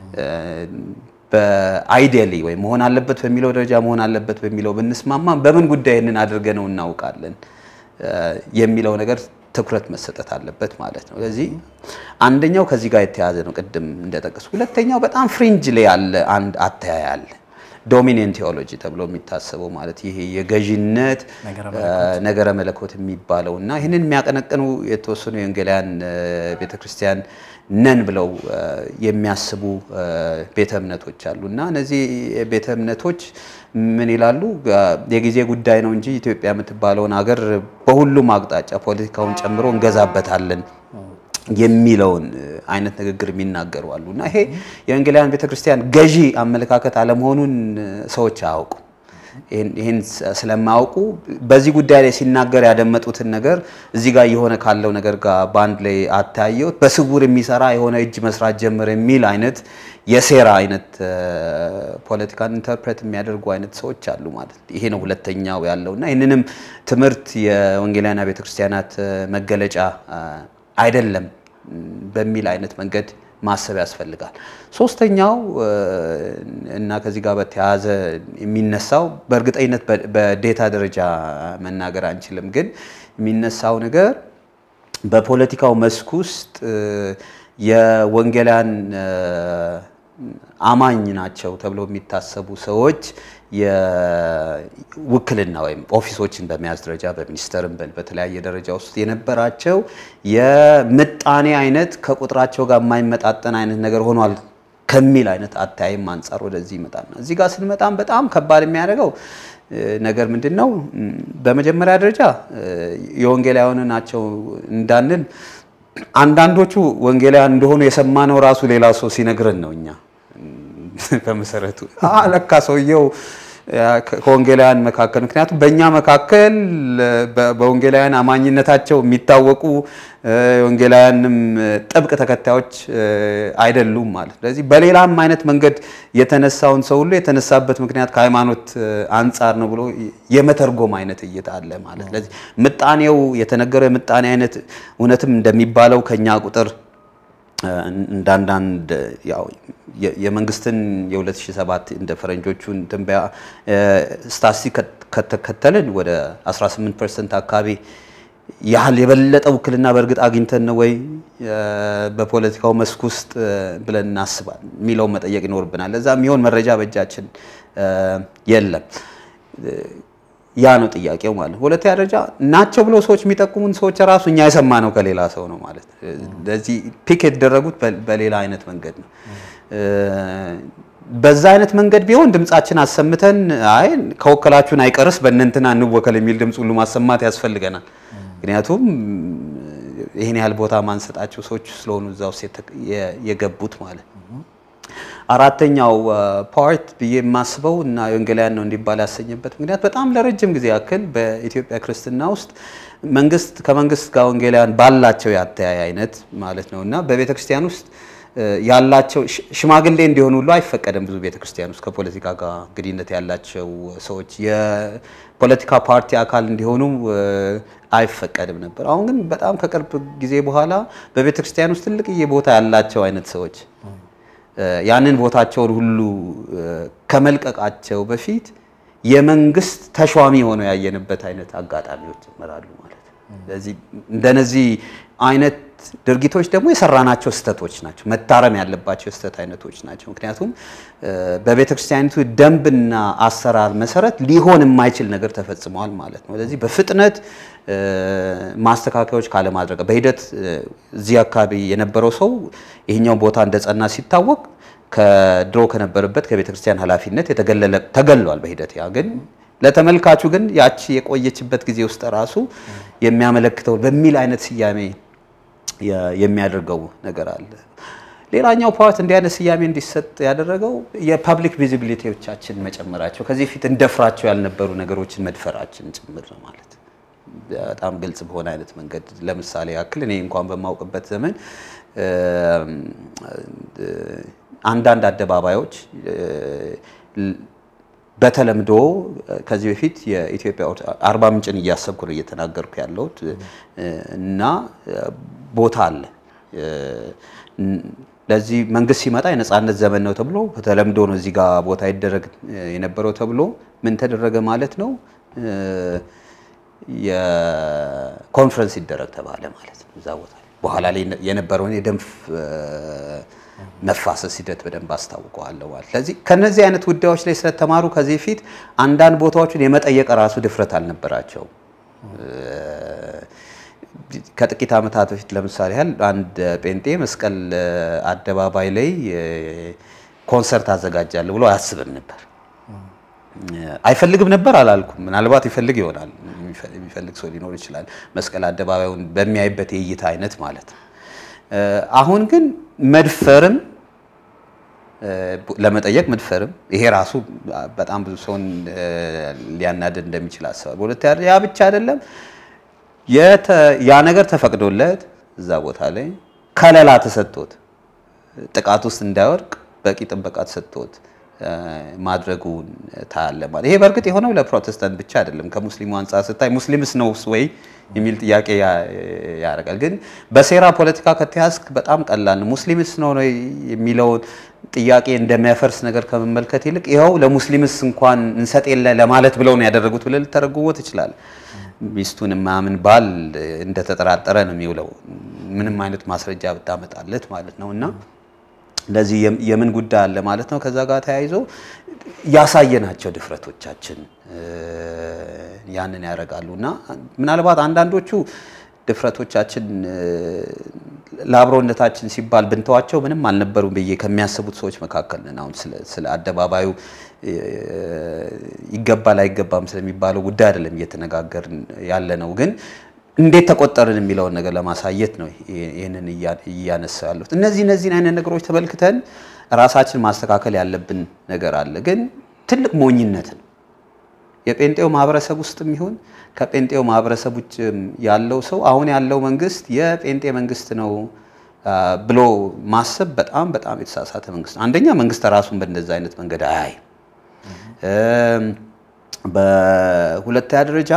Speaker 2: በአይዲያሊ ወይም መሆን አለበት በሚለው ደረጃ መሆን አለበት በሚለው ብንስማማ በምን ጉዳይ ይህንን አድርገ ነው እናውቃለን የሚለው ነገር ትኩረት መሰጠት አለበት ማለት ነው። ስለዚህ አንደኛው ከዚህ ጋር የተያያዘ ነው ቅድም እንደጠቀሱ። ሁለተኛው በጣም ፍሪንጅ ላይ ያለ አንድ አተያይ አለ ዶሚኔንት ቴዎሎጂ ተብሎ የሚታሰበው ማለት ይሄ የገዢነት ነገረ መለኮት የሚባለው እና ይህንን የሚያቀነቅኑ የተወሰኑ የወንጌላውያን ቤተክርስቲያን ነን ብለው የሚያስቡ ቤተ እምነቶች አሉ እና እነዚህ ቤተ እምነቶች ምን ይላሉ? የጊዜ ጉዳይ ነው እንጂ ኢትዮጵያ የምትባለውን ሀገር በሁሉም አቅጣጫ ፖለቲካውን ጨምሮ እንገዛበታለን የሚለውን አይነት ንግግር የሚናገሩ አሉ እና ይሄ የወንጌላውያን ቤተክርስቲያን ገዢ አመለካከት አለመሆኑን ሰዎች አያውቁ። ይህን ስለማያውቁ በዚህ ጉዳይ ላይ ሲናገር ያደመጡትን ነገር እዚህ ጋር እየሆነ ካለው ነገር ጋር በአንድ ላይ አታየው በስውር የሚሰራ የሆነ እጅ መስራት ጀመረ የሚል አይነት የሴራ አይነት ፖለቲካን ኢንተርፕሬት የሚያደርጉ አይነት ሰዎች አሉ ማለት ነው። ይሄ ነው ሁለተኛው ያለው እና ይህንንም ትምህርት የወንጌላውያን ቤተክርስቲያናት መገለጫ አይደለም በሚል አይነት መንገድ ማሰብ ያስፈልጋል። ሶስተኛው እና ከዚህ ጋር በተያያዘ የሚነሳው በእርግጠኝነት በዴታ ደረጃ መናገር አንችልም፣ ግን የሚነሳው ነገር በፖለቲካው መስክ ውስጥ የወንጌላውያን አማኝ ናቸው ተብለው የሚታሰቡ ሰዎች የውክልና ወይም ኦፊሶችን በመያዝ ደረጃ በሚኒስተርም በተለያየ ደረጃ ውስጥ የነበራቸው የምጣኔ አይነት ከቁጥራቸው ጋር የማይመጣጠን አይነት ነገር ሆኗል ከሚል አይነት አታይም አንጻር ወደዚህ ይመጣልና እዚህ ጋር ስንመጣም በጣም ከባድ የሚያደርገው ነገር ምንድን ነው? በመጀመሪያ ደረጃ የወንጌላውያን ናቸው እንዳንል አንዳንዶቹ ወንጌላውያን እንደሆኑ የሰማነው ራሱ ሌላ ሰው ሲነግረን ነው። እኛ በመሰረቱ ለካ ሰውየው ከወንጌላውያን መካከል ምክንያቱም በእኛ መካከል በወንጌላውያን አማኝነታቸው የሚታወቁ የወንጌላውያንም ጥብቅ ተከታዮች አይደሉም ማለት። ስለዚህ በሌላም አይነት መንገድ የተነሳውን ሰው ሁሉ የተነሳበት ምክንያት ከሃይማኖት አንጻር ነው ብሎ የመተርጎም አይነት እይታ አለ ማለት። ስለዚህ ምጣኔው የተነገረው የምጣኔ አይነት እውነትም እንደሚባለው ከኛ ቁጥር እንዳንዳንድ ያው የመንግስትን የ2007 እንደ ፈረንጆቹን ትንበያ ስታትስቲክ ከተከተልን ወደ 18 ፐርሰንት አካባቢ ያህል የበለጠ ውክልና በእርግጥ አግኝተን ነው ወይ በፖለቲካው መስክ ውስጥ ብለን እናስባል የሚለውን መጠየቅ ይኖርብናል። ለዛ የሚሆን መረጃ በእጃችን የለም። ያ ነው ጥያቄው ማለት ነው። ሁለተኛ ደረጃ ናቸው ብለው ሰዎች የሚጠቁሙን ሰዎች ራሱ እኛ የሰማ ነው ከሌላ ሰው ነው ማለት ነው። ለዚህ ፒክ የተደረጉት በሌላ አይነት መንገድ ነው። በዛ አይነት መንገድ ቢሆን ድምጻችን አሰምተን አይ ከወከላችሁን አይቀርስ በእነንትና እንወከል የሚል ድምፅ ሁሉ ማሰማት ያስፈልገናል። ምክንያቱም ይህን ያህል ቦታ ማንሰጣቸው ሰዎች ስለሆኑ እዛ ውስጥ የገቡት ማለት ነው። አራተኛው ፓርት ብዬ የማስበው እና ወንጌላውያን ነው እንዲባል ያሰኘበት ምክንያት በጣም ለረጅም ጊዜ ያክል በኢትዮጵያ ክርስትና ውስጥ መንግስት ከመንግስት ጋር ወንጌላውያን ባላቸው ያተያይ አይነት ማለት ነው እና በቤተ ክርስቲያን ውስጥ ያላቸው ሽማግሌ እንዲሆኑ ሁሉ አይፈቀድም። ብዙ ቤተ ክርስቲያን ውስጥ ከፖለቲካ ጋር ግንኙነት ያላቸው ሰዎች የፖለቲካ ፓርቲ አካል እንዲሆኑ አይፈቀድም ነበር። አሁን ግን በጣም ከቅርብ ጊዜ በኋላ በቤተ ክርስቲያን ውስጥ ትልቅዬ ቦታ ያላቸው አይነት ሰዎች ያንን ቦታቸውን ሁሉ ከመልቀቃቸው በፊት የመንግስት ተሿሚ ሆነው ያየንበት አይነት አጋጣሚዎች ይመራሉ ማለት ነው። ስለዚህ እንደነዚህ አይነት ድርጊቶች ደግሞ የሰራናቸው ስህተቶች ናቸው፣ መታረም ያለባቸው የስህተት አይነቶች ናቸው። ምክንያቱም በቤተ ክርስቲያኒቱ ደንብና አሰራር መሰረት ሊሆን የማይችል ነገር ተፈጽመዋል ማለት ነው። ስለዚህ በፍጥነት ማስተካከያዎች ካለማድረግ በሂደት እዚህ አካባቢ የነበረው ሰው ይሄኛው ቦታ እንደጸና ሲታወቅ ከድሮ ከነበረበት ከቤተ ክርስቲያን ኃላፊነት ተገሏል በሂደት ያ ግን ለተመልካቹ ግን ያቺ የቆየችበት ጊዜ ውስጥ ራሱ የሚያመለክተው በሚል አይነት ስያሜ የሚያደርገው ነገር አለ። ሌላኛው ፓርት እንዲህ አይነት ስያሜ እንዲሰጥ ያደረገው የፐብሊክ ቪዚቢሊቲዎቻችን መጨመራቸው፣ ከዚህ ፊት እንደፍራቸው ያልነበሩ ነገሮችን መድፈራችን ጭምር ነው ማለት በጣም ግልጽ በሆነ አይነት መንገድ ለምሳሌ ያክል እኔ እንኳን በማውቅበት ዘመን አንዳንድ አደባባዮች በተለምዶ ከዚህ በፊት የኢትዮጵያ አርባ ምንጭን እያሰብኩ ነው እየተናገርኩ ያለሁት እና ቦታ አለ። ለዚህ መንግስት ሲመጣ የነፃነት ዘመን ነው ተብሎ በተለምዶ ነው እዚህ ጋር ቦታ ይደረግ የነበረው ተብሎ ምን ተደረገ ማለት ነው የኮንፈረንስ ይደረግ ተባለ ማለት ነው እዛ ቦታ ላይ። በኋላ ላይ የነበረውን የደም መፋሰስ ሂደት በደንብ አስታውቀዋለሁ ማለት። ስለዚህ ከነዚህ አይነት ጉዳዮች ላይ ስለተማሩ ከዚህ በፊት አንዳንድ ቦታዎችን የመጠየቅ ራሱ ድፍረት አልነበራቸውም። ከጥቂት ዓመታት በፊት ለምሳሌ ያህል አንድ ጴንጤ መስቀል አደባባይ ላይ ኮንሰርት አዘጋጃለሁ ብሎ አያስብም ነበር። አይፈልግም ነበር አላልኩም። ምናልባት ይፈልግ ይሆናል። የሚፈልግ ሰው ሊኖር ይችላል። መስቀል አደባባዩን በሚያይበት የእይታ አይነት ማለት ነው። አሁን ግን መድፈርም ለመጠየቅ መድፈርም ይሄ ራሱ በጣም ብዙ ሰውን ሊያናድድ እንደሚችል አስባል። በሁለተኛ ያ ብቻ አይደለም፣ ያ ነገር ተፈቅዶለት እዛ ቦታ ላይ ከለላ ተሰጥቶት ጥቃት ውስጥ እንዳይወድቅ በቂ ጥበቃ ተሰጥቶት ማድረጉን ታያለ ማለት ይሄ በእርግጥ የሆነው ለፕሮቴስታንት ብቻ አይደለም። ከሙስሊሙ አንጻር ስታይ ሙስሊምስ ነው ወይ የሚል ጥያቄ ያደርጋል። ግን በሴራ ፖለቲካ ከተያዝክ በጣም ቀላል ነው። ሙስሊምስ ነው የሚለውን ጥያቄ እንደሚያፈርስ ነገር ከመመልከት ይልቅ ይኸው ለሙስሊምስ እንኳን እንሰጥ የለ ለማለት ብለው ነው ያደረጉት ብለህ ልተረጉሞ ትችላለህ። ሚስቱን የማያምን ባል እንደተጠራጠረ ነው የሚውለው ምንም አይነት ማስረጃ ብታመጣለት ማለት ነው እና ስለዚህ የምን ጉዳይ አለ ማለት ነው። ከዛ ጋር ተያይዞ ያሳየናቸው ድፍረቶቻችን ያንን ያደርጋሉ እና ምናልባት አንዳንዶቹ ድፍረቶቻችን ለአብሮነታችን ሲባል ብንተዋቸው ምንም አልነበሩም ብዬ ከሚያስቡት ሰዎች መካከል ነን። አሁን ስለ አደባባዩ ይገባል አይገባም ስለሚባለው ጉዳይ አይደለም እየተነጋገርን ያለ ነው ግን እንዴት ተቆጠርን የሚለውን ነገር ለማሳየት ነው ይህንን እያነሳ ያሉት። እነዚህ እነዚህን አይነት ነገሮች ተመልክተን ራሳችን ማስተካከል ያለብን ነገር አለ። ግን ትልቅ ሞኝነት ነው የጴንጤው ማህበረሰብ ውስጥም ይሁን ከጴንጤው ማህበረሰብ ውጭ ያለው ሰው አሁን ያለው መንግስት የጴንጤ መንግስት ነው ብሎ ማሰብ በጣም በጣም የተሳሳተ መንግስት ነው። አንደኛ መንግስት ራሱን በእንደዛ አይነት መንገድ አያይ። በሁለተኛ ደረጃ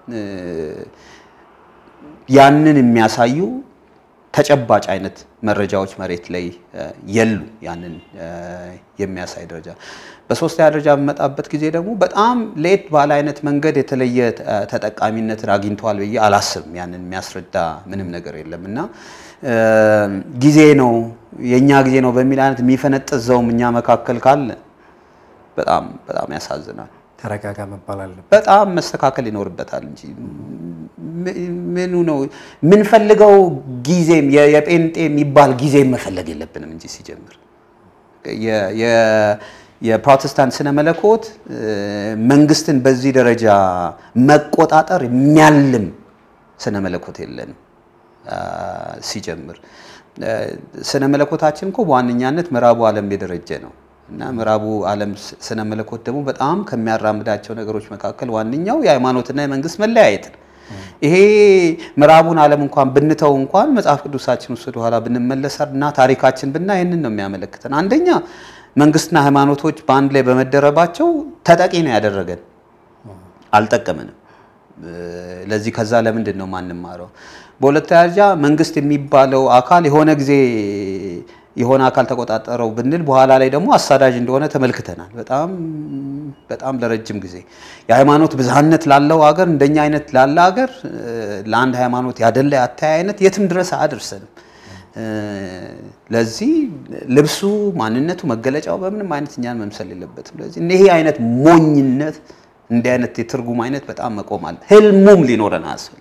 Speaker 2: ያንን የሚያሳዩ ተጨባጭ አይነት መረጃዎች መሬት ላይ የሉ ያንን የሚያሳይ ደረጃ። በሶስተኛ ደረጃ በመጣበት ጊዜ ደግሞ በጣም ለየት ባለ አይነት መንገድ የተለየ ተጠቃሚነትን አግኝተዋል ብዬ አላስብም። ያንን የሚያስረዳ ምንም ነገር የለም እና ጊዜ ነው የእኛ ጊዜ ነው በሚል አይነት የሚፈነጥዘውም እኛ መካከል ካለ በጣም በጣም ያሳዝናል።
Speaker 1: ተረጋጋ መባል አለበት።
Speaker 2: በጣም መስተካከል ይኖርበታል እንጂ ምኑ ነው የምንፈልገው? ጊዜም የጴንጤ የሚባል ጊዜም መፈለግ የለብንም እንጂ ሲጀምር የፕሮቴስታንት ስነ መለኮት መንግስትን በዚህ ደረጃ መቆጣጠር የሚያልም ስነ መለኮት የለንም። ሲጀምር ስነ መለኮታችን እኮ በዋነኛነት ምዕራቡ ዓለም የደረጀ ነው እና ምዕራቡ ዓለም ስነ መለኮት ደግሞ በጣም ከሚያራምዳቸው ነገሮች መካከል ዋነኛው የሃይማኖትና የመንግስት መለያየት ነው። ይሄ ምዕራቡን ዓለም እንኳን ብንተው እንኳን መጽሐፍ ቅዱሳችን ውስጥ ወደኋላ ብንመለስ እና ታሪካችን ብና ይህንን ነው የሚያመለክተን። አንደኛ መንግስትና ሃይማኖቶች በአንድ ላይ በመደረባቸው ተጠቂ ነው ያደረገን፣ አልጠቀምንም። ለዚህ ከዛ ለምንድን ነው ማንማረው? በሁለተኛ ደረጃ መንግስት የሚባለው አካል የሆነ ጊዜ የሆነ አካል ተቆጣጠረው ብንል በኋላ ላይ ደግሞ አሳዳጅ እንደሆነ ተመልክተናል። በጣም በጣም ለረጅም ጊዜ የሃይማኖት ብዝሃነት ላለው ሀገር እንደኛ አይነት ላለ ሀገር ለአንድ ሃይማኖት ያደላ አታይ አይነት የትም ድረስ አያደርሰንም። ለዚህ ልብሱ፣ ማንነቱ፣ መገለጫው በምንም አይነት እኛን መምሰል የለበትም። ለዚህ ይሄ አይነት ሞኝነት እንዲህ አይነት የትርጉም አይነት በጣም መቆም አለ። ህልሙም ሊኖረን አያስፈልግም።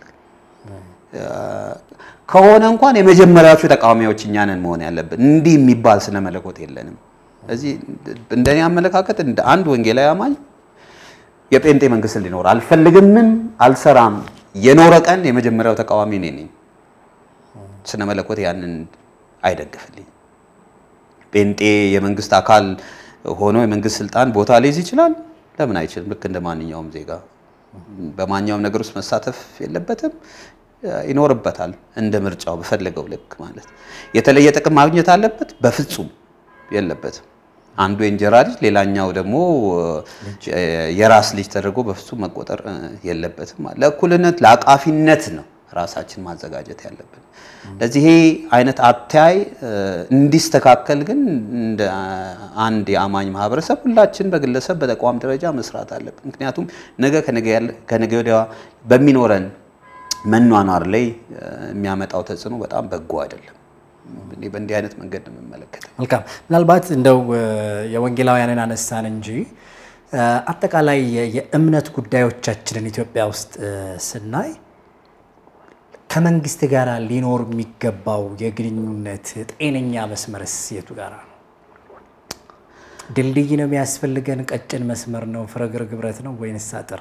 Speaker 2: ከሆነ እንኳን የመጀመሪያዎቹ ተቃዋሚዎች እኛ ነን መሆን ያለብን። እንዲህ የሚባል ስነ መለኮት የለንም። ስለዚህ እንደኔ አመለካከት እንደ አንድ ወንጌላዊ አማኝ የጴንጤ መንግስት ሊኖር አልፈልግምም፣ አልሰራም። የኖረ ቀን የመጀመሪያው ተቃዋሚ እኔ ነኝ። ስነ መለኮት ያንን አይደግፍልኝ። ጴንጤ የመንግስት አካል ሆኖ የመንግስት ስልጣን ቦታ ሊይዝ ይችላል። ለምን አይችልም? ልክ እንደ ማንኛውም ዜጋ በማንኛውም ነገር ውስጥ መሳተፍ የለበትም ይኖርበታል እንደ ምርጫው በፈለገው ልክ ማለት። የተለየ ጥቅም ማግኘት አለበት? በፍጹም የለበትም። አንዱ የእንጀራ ልጅ ሌላኛው ደግሞ የራስ ልጅ ተደርጎ በፍጹም መቆጠር የለበትም። ለእኩልነት ለአቃፊነት ነው ራሳችን ማዘጋጀት ያለብን። ለዚህ ይሄ አይነት አተያይ እንዲስተካከል ግን እንደ አንድ የአማኝ ማህበረሰብ ሁላችን በግለሰብ በተቋም ደረጃ መስራት አለብን። ምክንያቱም ነገ ከነገ ወዲያ በሚኖረን መኗኗር ላይ የሚያመጣው ተጽዕኖ በጣም በጎ አይደለም። በእንዲህ አይነት መንገድ ነው የምመለከተው።
Speaker 1: መልካም። ምናልባት እንደው የወንጌላውያንን አነሳን እንጂ አጠቃላይ የእምነት ጉዳዮቻችንን ኢትዮጵያ ውስጥ ስናይ ከመንግስት ጋር ሊኖር የሚገባው የግንኙነት ጤነኛ መስመርስ የቱ ጋር ነው? ድልድይ ነው የሚያስፈልገን? ቀጭን መስመር ነው? ፍረግርግ ብረት ነው ወይንስ አጥር?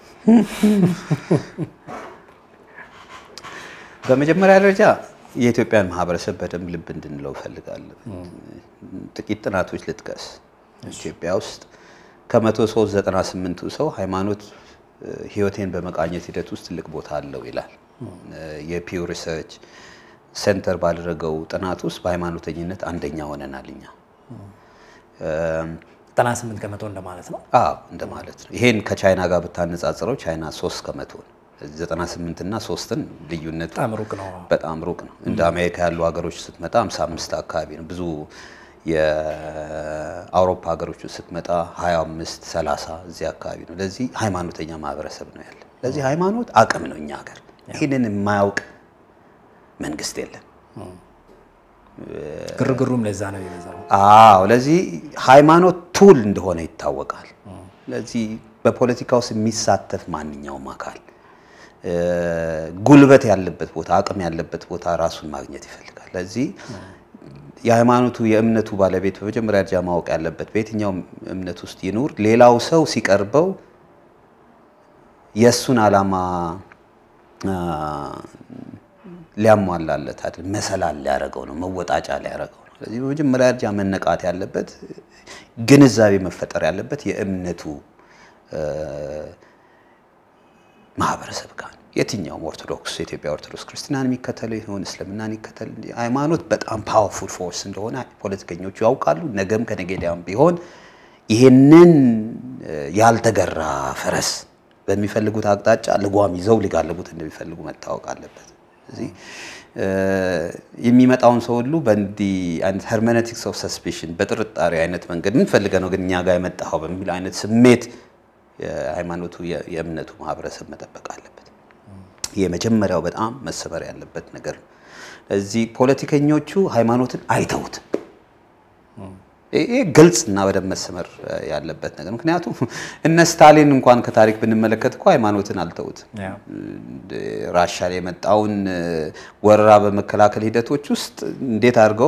Speaker 2: በመጀመሪያ ደረጃ የኢትዮጵያን ማህበረሰብ በደንብ ልብ እንድንለው እፈልጋለሁ። ጥቂት ጥናቶች ልጥቀስ። ኢትዮጵያ ውስጥ ከመቶ ሶስት ዘጠና ስምንቱ ሰው ሃይማኖት ህይወቴን በመቃኘት ሂደት ውስጥ ትልቅ ቦታ አለው ይላል። የፒው ሪሰርች ሴንተር ባደረገው ጥናት ውስጥ በሃይማኖተኝነት አንደኛ ሆነናል እኛ።
Speaker 1: 98 ከመቶ እንደማለት ነው።
Speaker 2: አዎ እንደማለት ነው። ይሄን ከቻይና ጋር ብታነጻጽረው ቻይና 3 ከመቶ ነው። 98 እና 3ን ልዩነቱ
Speaker 1: በጣም ሩቅ ነው።
Speaker 2: በጣም ሩቅ ነው። እንደ አሜሪካ ያሉ ሀገሮች ስትመጣ 55 አካባቢ ነው። ብዙ የአውሮፓ ሀገሮች ስትመጣ 25 30 እዚህ አካባቢ ነው። ለዚህ ሃይማኖተኛ ማህበረሰብ ነው ያለ። ለዚህ ሃይማኖት አቅም ነው እኛ ሀገር። ይህንን የማያውቅ መንግስት የለም።
Speaker 1: ግርግሩም ለዛ ነው የበዛው።
Speaker 2: አዎ ለዚህ ሃይማኖት ቱል እንደሆነ ይታወቃል። ለዚህ በፖለቲካ ውስጥ የሚሳተፍ ማንኛውም አካል ጉልበት ያለበት ቦታ፣ አቅም ያለበት ቦታ ራሱን ማግኘት ይፈልጋል። ለዚህ የሃይማኖቱ የእምነቱ ባለቤት በመጀመሪያ ደረጃ ማወቅ ያለበት በየትኛውም እምነት ውስጥ ይኑር፣ ሌላው ሰው ሲቀርበው የእሱን ዓላማ ሊያሟላለት አይደል፣ መሰላል ሊያደርገው ነው፣ መወጣጫ ሊያደርገው ነው። ስለዚህ በመጀመሪያ ደረጃ መነቃት ያለበት ግንዛቤ መፈጠር ያለበት የእምነቱ ማህበረሰብ ጋር የትኛውም ኦርቶዶክስ የኢትዮጵያ ኦርቶዶክስ ክርስትናን የሚከተል ይሁን እስልምናን ይከተል ሃይማኖት በጣም ፓወርፉል ፎርስ እንደሆነ ፖለቲከኞቹ ያውቃሉ። ነገም ከነገዲያም ቢሆን ይህንን ያልተገራ ፈረስ በሚፈልጉት አቅጣጫ ልጓም ይዘው ሊጋልቡት እንደሚፈልጉ መታወቅ አለበት። እዚህ የሚመጣውን ሰው ሁሉ በእንዲህ አይነት ሄርሜኔቲክስ ኦፍ ሰስፔሽን በጥርጣሬ አይነት መንገድ ምን ፈልገህ ነው ግን እኛ ጋር የመጣኸው በሚል አይነት ስሜት የሃይማኖቱ የእምነቱ ማህበረሰብ መጠበቅ አለበት። ይህ የመጀመሪያው በጣም መሰበር ያለበት ነገር ነው። እዚህ ፖለቲከኞቹ ሃይማኖትን አይተውት ይህ ግልጽ እና በደንብ መሰመር ያለበት ነገር ምክንያቱም እነ ስታሊን እንኳን ከታሪክ ብንመለከት እኮ ሃይማኖትን አልተውትም። ራሻ ላይ የመጣውን ወረራ በመከላከል ሂደቶች ውስጥ እንዴት አድርገው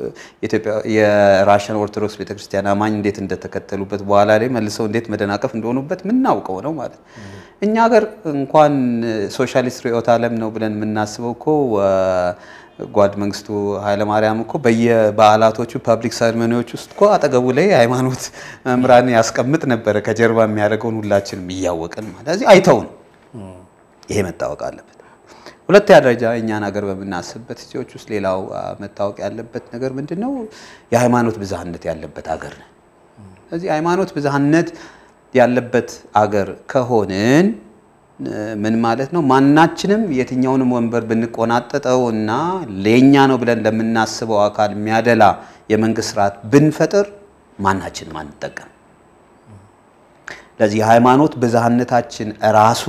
Speaker 2: የራሽን ኦርቶዶክስ ቤተክርስቲያን አማኝ እንዴት እንደተከተሉበት በኋላ ላይ መልሰው እንዴት መደናቀፍ እንደሆኑበት ምናውቀው ነው ማለት እኛ ሀገር እንኳን ሶሻሊስት ርዕዮተ ዓለም ነው ብለን የምናስበው እኮ ጓድ መንግስቱ ኃይለማርያም እኮ በየበዓላቶቹ ፐብሊክ ሰርሞኒዎች ውስጥ እኮ አጠገቡ ላይ ሃይማኖት መምህራን ያስቀምጥ ነበረ፣ ከጀርባ የሚያደርገውን ሁላችንም እያወቅን ማለት እዚህ አይተውን። ይሄ መታወቅ አለበት። ሁለተኛ ደረጃ እኛን ሀገር በምናስብበት ጊዜዎች ውስጥ ሌላው መታወቅ ያለበት ነገር ምንድን ነው? የሃይማኖት ብዝሃነት ያለበት ሀገር ነን። ስለዚህ ሃይማኖት ብዝሃነት ያለበት አገር ከሆንን ምን ማለት ነው? ማናችንም የትኛውንም ወንበር ብንቆናጠጠው እና ለኛ ነው ብለን ለምናስበው አካል የሚያደላ የመንግስት ስርዓት ብንፈጥር ማናችንም አንጠቀም። ለዚህ የሃይማኖት ብዝሃነታችን ራሱ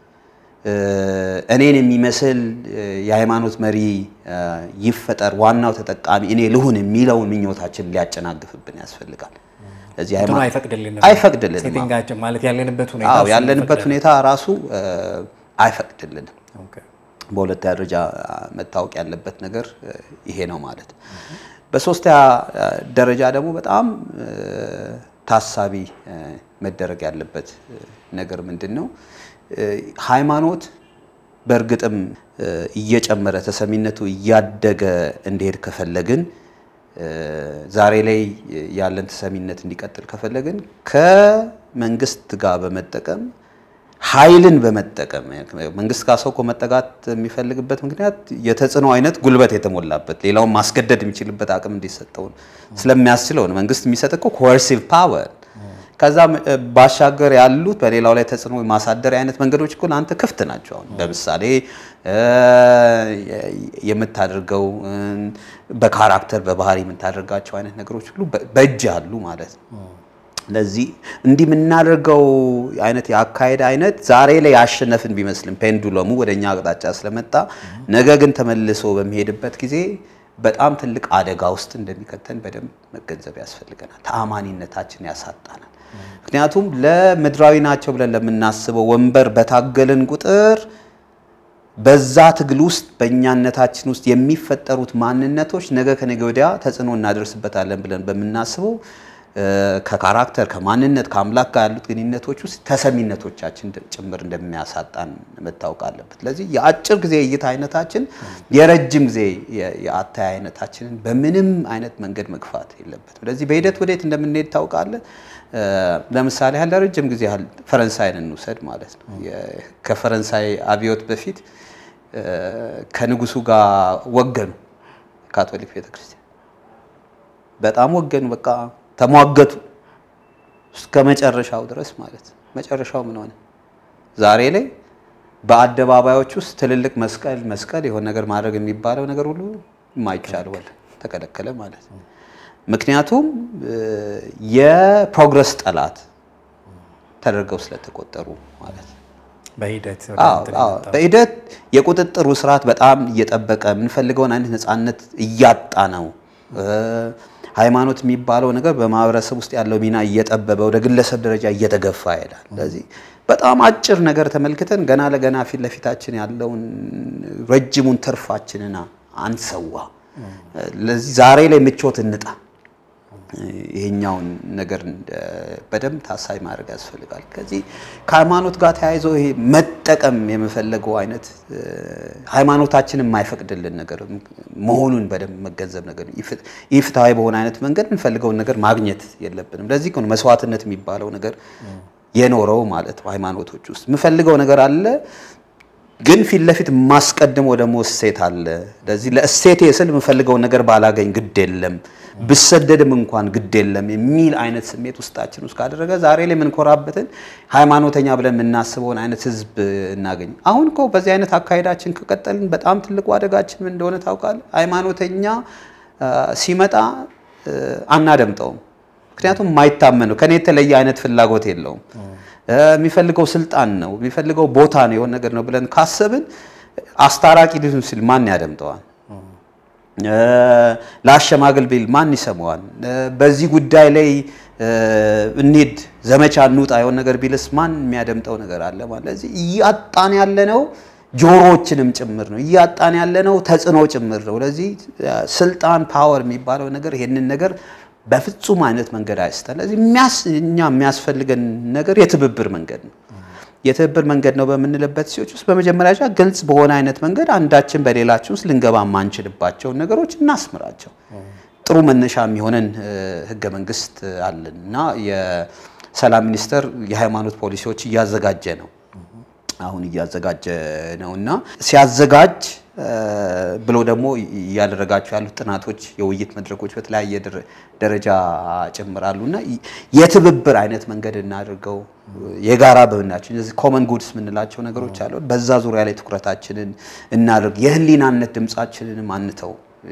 Speaker 2: እኔን የሚመስል የሃይማኖት መሪ ይፈጠር፣ ዋናው ተጠቃሚ እኔ ልሁን የሚለውን ምኞታችን ሊያጨናግፍብን ያስፈልጋል። ለዚህ
Speaker 1: አይፈቅድልንም
Speaker 2: አይፈቅድልንም
Speaker 1: ሴቲንጋችን ማለት ያለንበት ሁኔታ
Speaker 2: አዎ
Speaker 1: እሱን
Speaker 2: ያለንበት
Speaker 1: ይፈቅዳል።
Speaker 2: ሁኔታ ራሱ አይፈቅድልንም።
Speaker 1: ኦኬ።
Speaker 2: በሁለተኛ ደረጃ መታወቅ ያለበት ነገር ይሄ ነው ማለት ነው። በሶስተኛ ደረጃ ደግሞ በጣም ታሳቢ መደረግ ያለበት ነገር ምንድን ነው? ሃይማኖት በእርግጥም እየጨመረ ተሰሚነቱ እያደገ እንዲሄድ ከፈለግን ዛሬ ላይ ያለን ተሰሚነት እንዲቀጥል ከፈለግን ከመንግስት ጋር በመጠቀም ኃይልን በመጠቀም መንግስት ጋር ሰው እኮ መጠጋት የሚፈልግበት ምክንያት የተጽዕኖ አይነት ጉልበት የተሞላበት ሌላውን ማስገደድ የሚችልበት አቅም እንዲሰጠው ስለሚያስችለው ነው። መንግስት የሚሰጥ እኮ ኮርሲቭ ፓወር ከዛ ባሻገር ያሉት በሌላው ላይ ተጽዕኖ ማሳደር አይነት መንገዶች እኮ ለአንተ ክፍት ናቸው። አሁን ለምሳሌ የምታደርገው በካራክተር በባህሪ የምታደርጋቸው አይነት ነገሮች ሁሉ በእጅ አሉ ማለት ነው። ለዚህ እንዲህ የምናደርገው አይነት የአካሄድ አይነት ዛሬ ላይ ያሸነፍን ቢመስልም ፔንዱለሙ ወደ እኛ አቅጣጫ ስለመጣ ነገ ግን ተመልሶ በሚሄድበት ጊዜ በጣም ትልቅ አደጋ ውስጥ እንደሚከተን በደንብ መገንዘብ ያስፈልገናል። ተአማኒነታችን ያሳጣናል። ምክንያቱም ለምድራዊ ናቸው ብለን ለምናስበው ወንበር በታገልን ቁጥር በዛ ትግል ውስጥ በእኛነታችን ውስጥ የሚፈጠሩት ማንነቶች ነገ ከነገ ወዲያ ተጽዕኖ እናደርስበታለን ብለን በምናስበው ከካራክተር ከማንነት ከአምላክ ጋር ያሉት ግንኙነቶች ውስጥ ተሰሚነቶቻችን ጭምር እንደሚያሳጣን መታወቅ አለበት። ስለዚህ የአጭር ጊዜ እይታ አይነታችን የረጅም ጊዜ የአታይ አይነታችንን በምንም አይነት መንገድ መግፋት የለበትም። ስለዚህ በሂደት ወዴት እንደምንሄድ ታውቃለህ። ለምሳሌ ያህል ለረጅም ጊዜ ያህል ፈረንሳይን እንውሰድ ማለት ነው። ከፈረንሳይ አብዮት በፊት ከንጉሱ ጋር ወገኑ ካቶሊክ ቤተክርስቲያን በጣም ወገኑ በቃ ተሟገቱ እስከ መጨረሻው ድረስ ማለት ነው። መጨረሻው ምን ሆነ? ዛሬ ላይ በአደባባዮች ውስጥ ትልልቅ መስቀል መስቀል የሆነ ነገር ማድረግ የሚባለው ነገር ሁሉ የማይቻል ወለ ተከለከለ ማለት ነው። ምክንያቱም የፕሮግረስ ጠላት ተደርገው ስለተቆጠሩ ማለት ነው።
Speaker 1: በሂደት ወደ
Speaker 2: አዎ፣
Speaker 1: እንትን
Speaker 2: አዎ።
Speaker 1: የመጣው።
Speaker 2: በሂደት የቁጥጥሩ ስርዓት በጣም እየጠበቀ የምንፈልገውን አይነት ነፃነት እያጣ ነው። እ፣ ሃይማኖት የሚባለው ነገር በማህበረሰብ ውስጥ ያለው ሚና እየጠበበ ወደ ግለሰብ ደረጃ እየተገፋ ይሄዳል። ስለዚህ በጣም አጭር ነገር ተመልክተን ገና ለገና ፊት ለፊታችን ያለውን ረጅሙን ትርፋችንን አንሰዋ። ለዚህ ዛሬ ላይ ምቾት እንጣ። ይሄኛውን ነገር እንደ- በደንብ ታሳቢ ማድረግ ያስፈልጋል። ከዚህ ከሃይማኖት ጋር ተያይዞ ይሄ መጠቀም የምፈለገው አይነት እ፣ ሃይማኖታችን የማይፈቅድልን ነገር መሆኑን በደንብ መገንዘብ ነገር ይፍ- ይህ ፍትሐዊ በሆነ አይነት መንገድ የምንፈልገውን ነገር ማግኘት የለብንም። ለዚህ እኮ ነው መስዋዕትነት የሚባለው ነገር የኖረው ማለት ነው። ሃይማኖቶች ውስጥ የምፈልገው ነገር አለ ግን ፊት ለፊት የማስቀድመው ደግሞ እሴት አለ። ለዚህ ለእሴቴ ስል የምፈልገውን ነገር ባላገኝ ግድ የለም ብሰደድም እንኳን ግድ የለም የሚል አይነት ስሜት ውስጣችን ውስጥ ካደረገ ዛሬ ላይ የምንኮራበትን ሃይማኖተኛ ብለን የምናስበውን አይነት ህዝብ እናገኝ። አሁን እኮ በዚህ አይነት አካሄዳችን ከቀጠልን በጣም ትልቁ አደጋችን ምን እንደሆነ ታውቃለህ? ሃይማኖተኛ አ፣ ሲመጣ አ፣ አናደምጠውም። ምክንያቱም የማይታመን ነው። ከኔ የተለየ አይነት ፍላጎት የለውም። እ፣ የሚፈልገው ስልጣን ነው፣ የሚፈልገው ቦታ ነው፣ የሆነ ነገር ነው ብለን ካሰብን አስታራቂ ሊሆን ሲል ማን ያደምጠዋል? እ፣ ለአሸማግል ቢል ማን ይሰማዋል? እ፣ በዚህ ጉዳይ ላይ እ፣ እንሂድ ዘመቻ እንውጣ የሆነ ነገር ቢልስ ማን የሚያደምጠው ነገር አለ ማለት ለዚህ እያጣን ያለነው ጆሮዎችንም ጭምር ነው እያጣን ያለነው ተጽዕኖ ጭምር ነው። ለዚህ እ፣ ስልጣን ፓወር የሚባለው ነገር ይሄንን ነገር በፍጹም አይነት መንገድ አይስተን። ለዚህ የሚያስ እኛ የሚያስፈልገን ነገር የትብብር መንገድ ነው። የትብብር መንገድ ነው በምንልበት ሲዎች ውስጥ በመጀመሪያ ደረጃ ግልጽ በሆነ አይነት መንገድ አንዳችን በሌላችን ውስጥ ልንገባ የማንችልባቸውን ነገሮች እናስምራቸው። ጥሩ መነሻ የሚሆነን እ፣ ህገ መንግስት አለን እና የሰላም ሚኒስቴር የሃይማኖት ፖሊሲዎች እያዘጋጀ ነው አሁን እያዘጋጀ ነው እና ሲያዘጋጅ እ፣ ብሎ ደግሞ እያደረጋቸው ያሉት ጥናቶች፣ የውይይት መድረኮች በተለያየ ደረ- ደረጃ ጭምራሉ እና የትብብር አይነት መንገድ እናድርገው። የጋራ በምናቸው እነዚህ ኮመን ጉድስ የምንላቸው ነገሮች አሉ። በዛ ዙሪያ ላይ ትኩረታችንን እናድርግ። የህሊናነት ድምፃችንንም አንተው።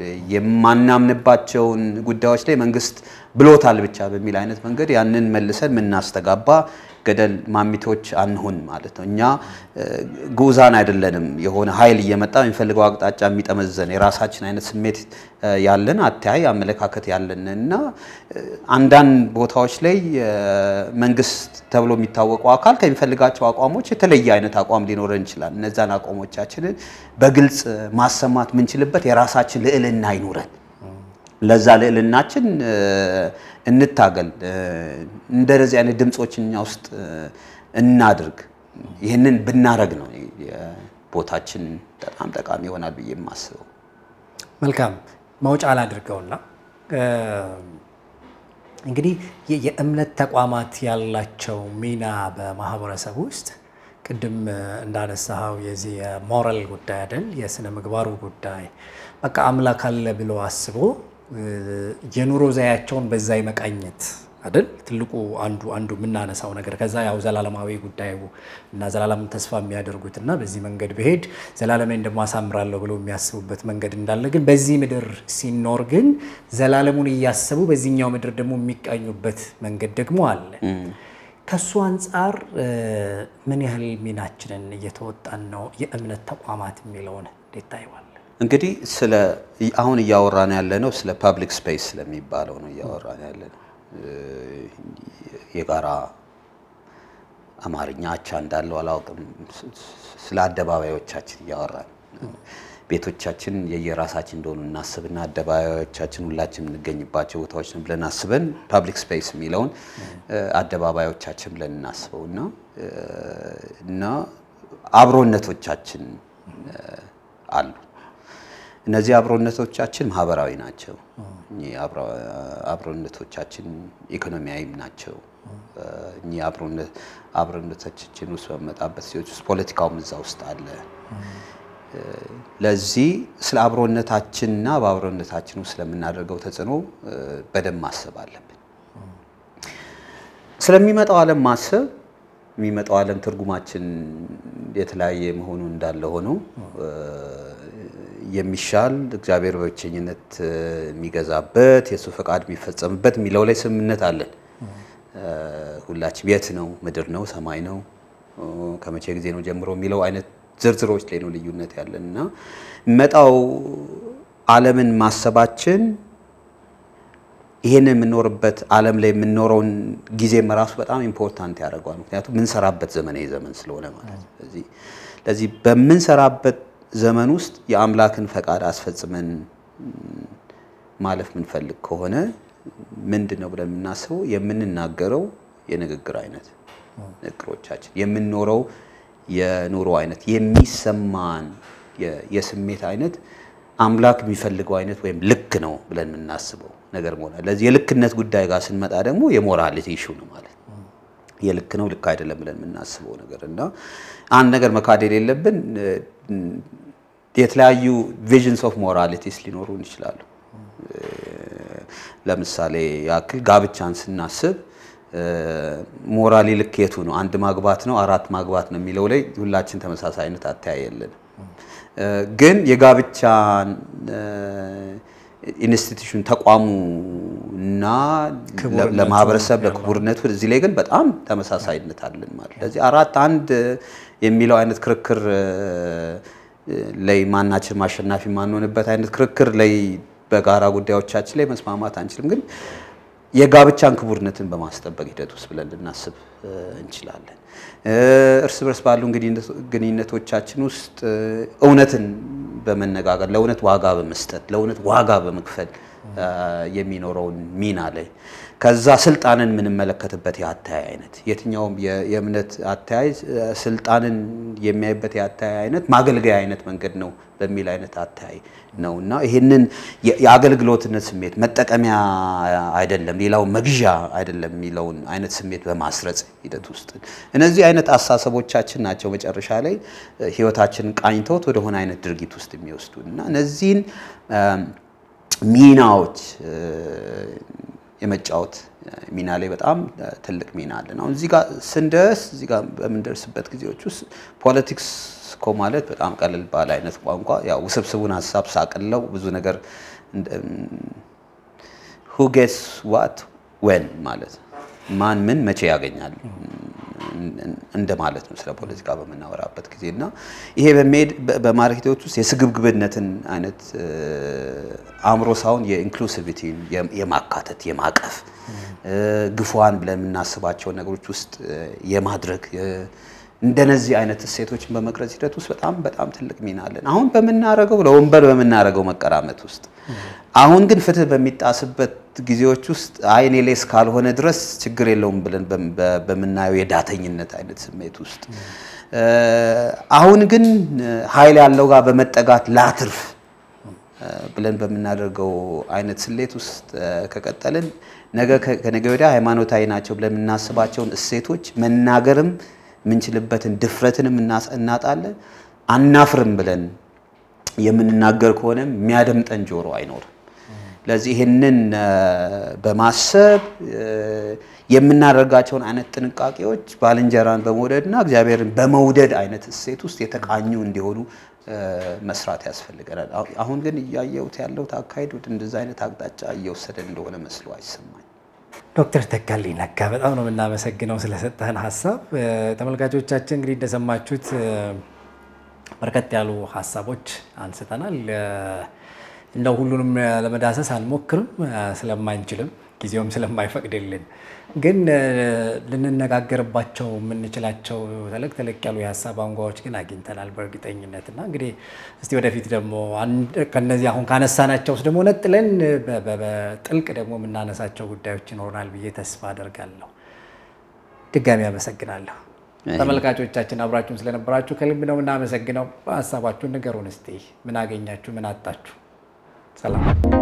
Speaker 2: የማናምንባቸውን ጉዳዮች ላይ መንግስት ብሎታል ብቻ በሚል አይነት መንገድ ያንን መልሰን የምናስተጋባ ገደል ማሚቶች አንሁን ማለት ነው። እኛ እ፣ ግዑዛን አይደለንም። የሆነ ኃይል እየመጣ የሚፈልገው አቅጣጫ የሚጠመዘን የራሳችን አይነት ስሜት እ፣ ያለን አተያይ አመለካከት ያለን እና እ፣ አንዳንድ ቦታዎች ላይ እ፣ መንግስት ተብሎ የሚታወቀው አካል ከሚፈልጋቸው አቋሞች የተለየ አይነት አቋም ሊኖረን ይችላል። እነዛን አቋሞቻችንን በግልጽ ማሰማት የምንችልበት የራሳችን ልዕልና አይኑረን። ለዛ ልዕልናችን እ፣ እንታገል። እ፣ እንደዚህ አይነት ድምፆች እኛ ውስጥ እ፣ እናድርግ። ይህንን ብናረግ ነው ቦታችን በጣም ጠቃሚ ይሆናል ብዬ የማስበው።
Speaker 1: መልካም መውጫ ላድርገውና እ፣ እንግዲህ የ- የእምነት ተቋማት ያላቸው ሚና በማህበረሰብ ውስጥ ቅድም እ፣ እንዳነሳኸው የዚህ የሞራል ጉዳይ አይደል፣ የስነ ምግባሩ ጉዳይ በቃ አምላክ አለ ብሎ አስቦ እ፣ የኑሮ ዘያቸውን በዛ የመቃኘት አይደል ትልቁ አንዱ አንዱ የምናነሳው ነገር ከዛ ያው ዘላለማዊ ጉዳዩ እና ዘላለምን ተስፋ የሚያደርጉት እና በዚህ መንገድ ብሄድ ዘላለሜን ደግሞ አሳምራለሁ ብሎ የሚያስቡበት መንገድ እንዳለ ግን በዚህ ምድር ሲኖር ግን ዘላለሙን እያሰቡ በዚህኛው ምድር ደግሞ የሚቃኙበት መንገድ ደግሞ አለ። ከሱ አንጻር እ፣ ምን ያህል ሚናችንን እየተወጣን ነው? የእምነት ተቋማት የሚለውን እንዴት ታይዋል?
Speaker 2: እንግዲህ ስለ አሁን እያወራን ያለ ነው ስለ ፐብሊክ ስፔስ ስለሚባለው ነው እያወራን ያለ ነው። የጋራ አማርኛ አቻ እንዳለው አላውቅም። ስለ አደባባዮቻችን እያወራን ቤቶቻችን የየራሳችን እንደሆኑ እናስብና አደባባዮቻችን ሁላችን የምንገኝባቸው ቦታዎች ነው ብለን አስበን ፐብሊክ ስፔስ የሚለውን አደባባዮቻችን ብለን እናስበው እና እና አብሮነቶቻችን አሉ። እነዚህ አብሮነቶቻችን ማህበራዊ ናቸው። እኚህ አብሮነቶቻችን ኢኮኖሚያዊም ናቸው። እኚህ አብሮነቶቻችን ውስጥ በመጣበት ሲዎች ውስጥ ፖለቲካውም እዛ ውስጥ አለ። ለዚህ ስለ አብሮነታችንና በአብሮነታችን ውስጥ ስለምናደርገው ተጽዕኖ በደንብ ማሰብ አለብን። ስለሚመጣው ዓለም ማሰብ የሚመጣው ዓለም ትርጉማችን የተለያየ መሆኑ እንዳለ ሆኖ የሚሻል እግዚአብሔር በብቸኝነት የሚገዛበት የእሱ ፈቃድ የሚፈጸምበት የሚለው ላይ ስምምነት አለን። ሁላችን የት ነው? ምድር ነው? ሰማይ ነው? ከመቼ ጊዜ ነው ጀምሮ የሚለው አይነት ዝርዝሮች ላይ ነው ልዩነት ያለን እና መጣው ዓለምን ማሰባችን ይሄን የምንኖርበት ዓለም ላይ የምንኖረውን ጊዜም ራሱ በጣም ኢምፖርታንት ያደርገዋል። ምክንያቱም የምንሰራበት ዘመን ዘመን ስለሆነ ማለት ነው። ስለዚህ ለዚህ በምንሰራበት ዘመን ውስጥ የአምላክን ፈቃድ አስፈጽመን ማለፍ የምንፈልግ ከሆነ ምንድን ነው ብለን የምናስበው የምንናገረው የንግግር አይነት ንግግሮቻችን፣ የምንኖረው የኑሮ አይነት፣ የሚሰማን የስሜት አይነት አምላክ የሚፈልገው አይነት ወይም ልክ ነው ብለን የምናስበው ነገር መሆን ለዚህ የልክነት ጉዳይ ጋር ስንመጣ ደግሞ የሞራሊቲ ኢሹ ነው ማለት ነው። የልክ ነው ልክ አይደለም ብለን የምናስበው ነገር እና አንድ ነገር መካድ የሌለብን የተለያዩ ቪዥንስ ኦፍ ሞራሊቲስ ሊኖሩን ይችላሉ። ለምሳሌ ያክል ጋብቻን ስናስብ ሞራሊ ልክ የቱ ነው? አንድ ማግባት ነው አራት ማግባት ነው የሚለው ላይ ሁላችን ተመሳሳይ አይነት አተያይ የለንም። ግን የጋብቻን ኢንስቲትዩሽን ተቋሙ እና ለማህበረሰብ ለክቡርነቱ እዚህ ላይ ግን በጣም ተመሳሳይነት አለን ማለት ለዚህ አራት አንድ የሚለው አይነት ክርክር ላይ ማናችን ማሸናፊ ማንሆንበት አይነት ክርክር ላይ በጋራ ጉዳዮቻችን ላይ መስማማት አንችልም። ግን የጋብቻን ክቡርነትን በማስጠበቅ ሂደት ውስጥ ብለን ልናስብ እንችላለን። እርስ በርስ ባሉ ግንኙነቶቻችን ውስጥ እውነትን በመነጋገር ለእውነት ዋጋ በመስጠት ለእውነት ዋጋ በመክፈል የሚኖረውን ሚና ላይ ከዛ ስልጣንን የምንመለከትበት የአተያይ አይነት የትኛውም የእምነት አተያይ ስልጣንን የሚያይበት የአተያይ አይነት ማገልገያ አይነት መንገድ ነው በሚል አይነት አተያይ ነው እና ይህንን የአገልግሎትነት ስሜት መጠቀሚያ አይደለም፣ ሌላው መግዣ አይደለም የሚለውን አይነት ስሜት በማስረጽ ሂደት ውስጥ እነዚህ አይነት አስተሳሰቦቻችን ናቸው መጨረሻ ላይ ህይወታችንን ቃኝተውት ወደሆነ አይነት ድርጊት ውስጥ የሚወስዱ እና እነዚህን ሚናዎች የመጫወት ሚና ላይ በጣም ትልቅ ሚና አለን። አሁን እዚህ ጋር ስንደርስ እዚህ ጋር በምንደርስበት ጊዜዎች ውስጥ ፖለቲክስ እኮ ማለት በጣም ቀለል ባለ አይነት ቋንቋ ያው ውስብስቡን ሀሳብ ሳቅለው ብዙ ነገር ሁ ጌትስ ዋት ወን ማለት ማን ምን መቼ ያገኛል እንደማለት ነው ስለ ፖለቲካ በምናወራበት ጊዜ እና ይሄ በሚሄድ በማድረግ ሂደት ውስጥ የስግብግብነትን አይነት አእምሮ ሳይሆን የኢንክሉሲቪቲን የማካተት የማቀፍ ግፏን ብለን የምናስባቸውን ነገሮች ውስጥ የማድረግ እንደነዚህ አይነት እሴቶችን በመቅረጽ ሂደት ውስጥ በጣም በጣም ትልቅ ሚና አለን። አሁን በምናረገው ለወንበር በምናረገው መቀራመት ውስጥ አሁን ግን ፍትህ በሚጣስበት ጊዜዎች ውስጥ አይ እኔ ላይ እስካልሆነ ድረስ ችግር የለውም ብለን በምናየው የዳተኝነት አይነት ስሜት ውስጥ አሁን ግን ኃይል ያለው ጋር በመጠጋት ላትርፍ ብለን በምናደርገው አይነት ስሌት ውስጥ ከቀጠልን ነገ ከነገ ወዲያ ሃይማኖታዊ ናቸው ብለን የምናስባቸውን እሴቶች መናገርም የምንችልበትን ድፍረትንም እናጣለን። አናፍርም ብለን የምንናገር ከሆነም የሚያደምጠን ጆሮ አይኖርም። ለዚህ ይህንን በማሰብ የምናደርጋቸውን አይነት ጥንቃቄዎች ባልንጀራን በመውደድና እግዚአብሔርን በመውደድ አይነት እሴት ውስጥ የተቃኙ እንዲሆኑ መስራት ያስፈልገናል። አሁን ግን እያየሁት ያለሁት አካሄድ ወደ እንደዛ አይነት አቅጣጫ እየወሰደ እንደሆነ መስሎ አይሰማኝ።
Speaker 1: ዶክተር ተካልኝ ነጋ በጣም ነው የምናመሰግነው ስለሰጠህን ሀሳብ። ተመልካቾቻችን እንግዲህ እንደሰማችሁት በርከት ያሉ ሀሳቦች አንስተናል። እንደው ሁሉንም ለመዳሰስ አንሞክርም ስለማንችልም ጊዜውም ስለማይፈቅድልን፣ ግን ልንነጋገርባቸው የምንችላቸው ተለቅ ተለቅ ያሉ የሀሳብ አንጓዎች ግን አግኝተናል በእርግጠኝነት እና እንግዲህ እስቲ ወደፊት ደግሞ ከነዚህ አሁን ካነሳናቸው ውስጥ ደግሞ ነጥለን በጥልቅ ደግሞ የምናነሳቸው ጉዳዮች ይኖሩናል ብዬ ተስፋ አደርጋለሁ። ድጋሚ አመሰግናለሁ። ተመልካቾቻችን አብራችሁን ስለነበራችሁ ከልብ ነው የምናመሰግነው። ሀሳባችሁን ንገሩን እስቲ። ምን አገኛችሁ? ምን አጣችሁ? ሰላም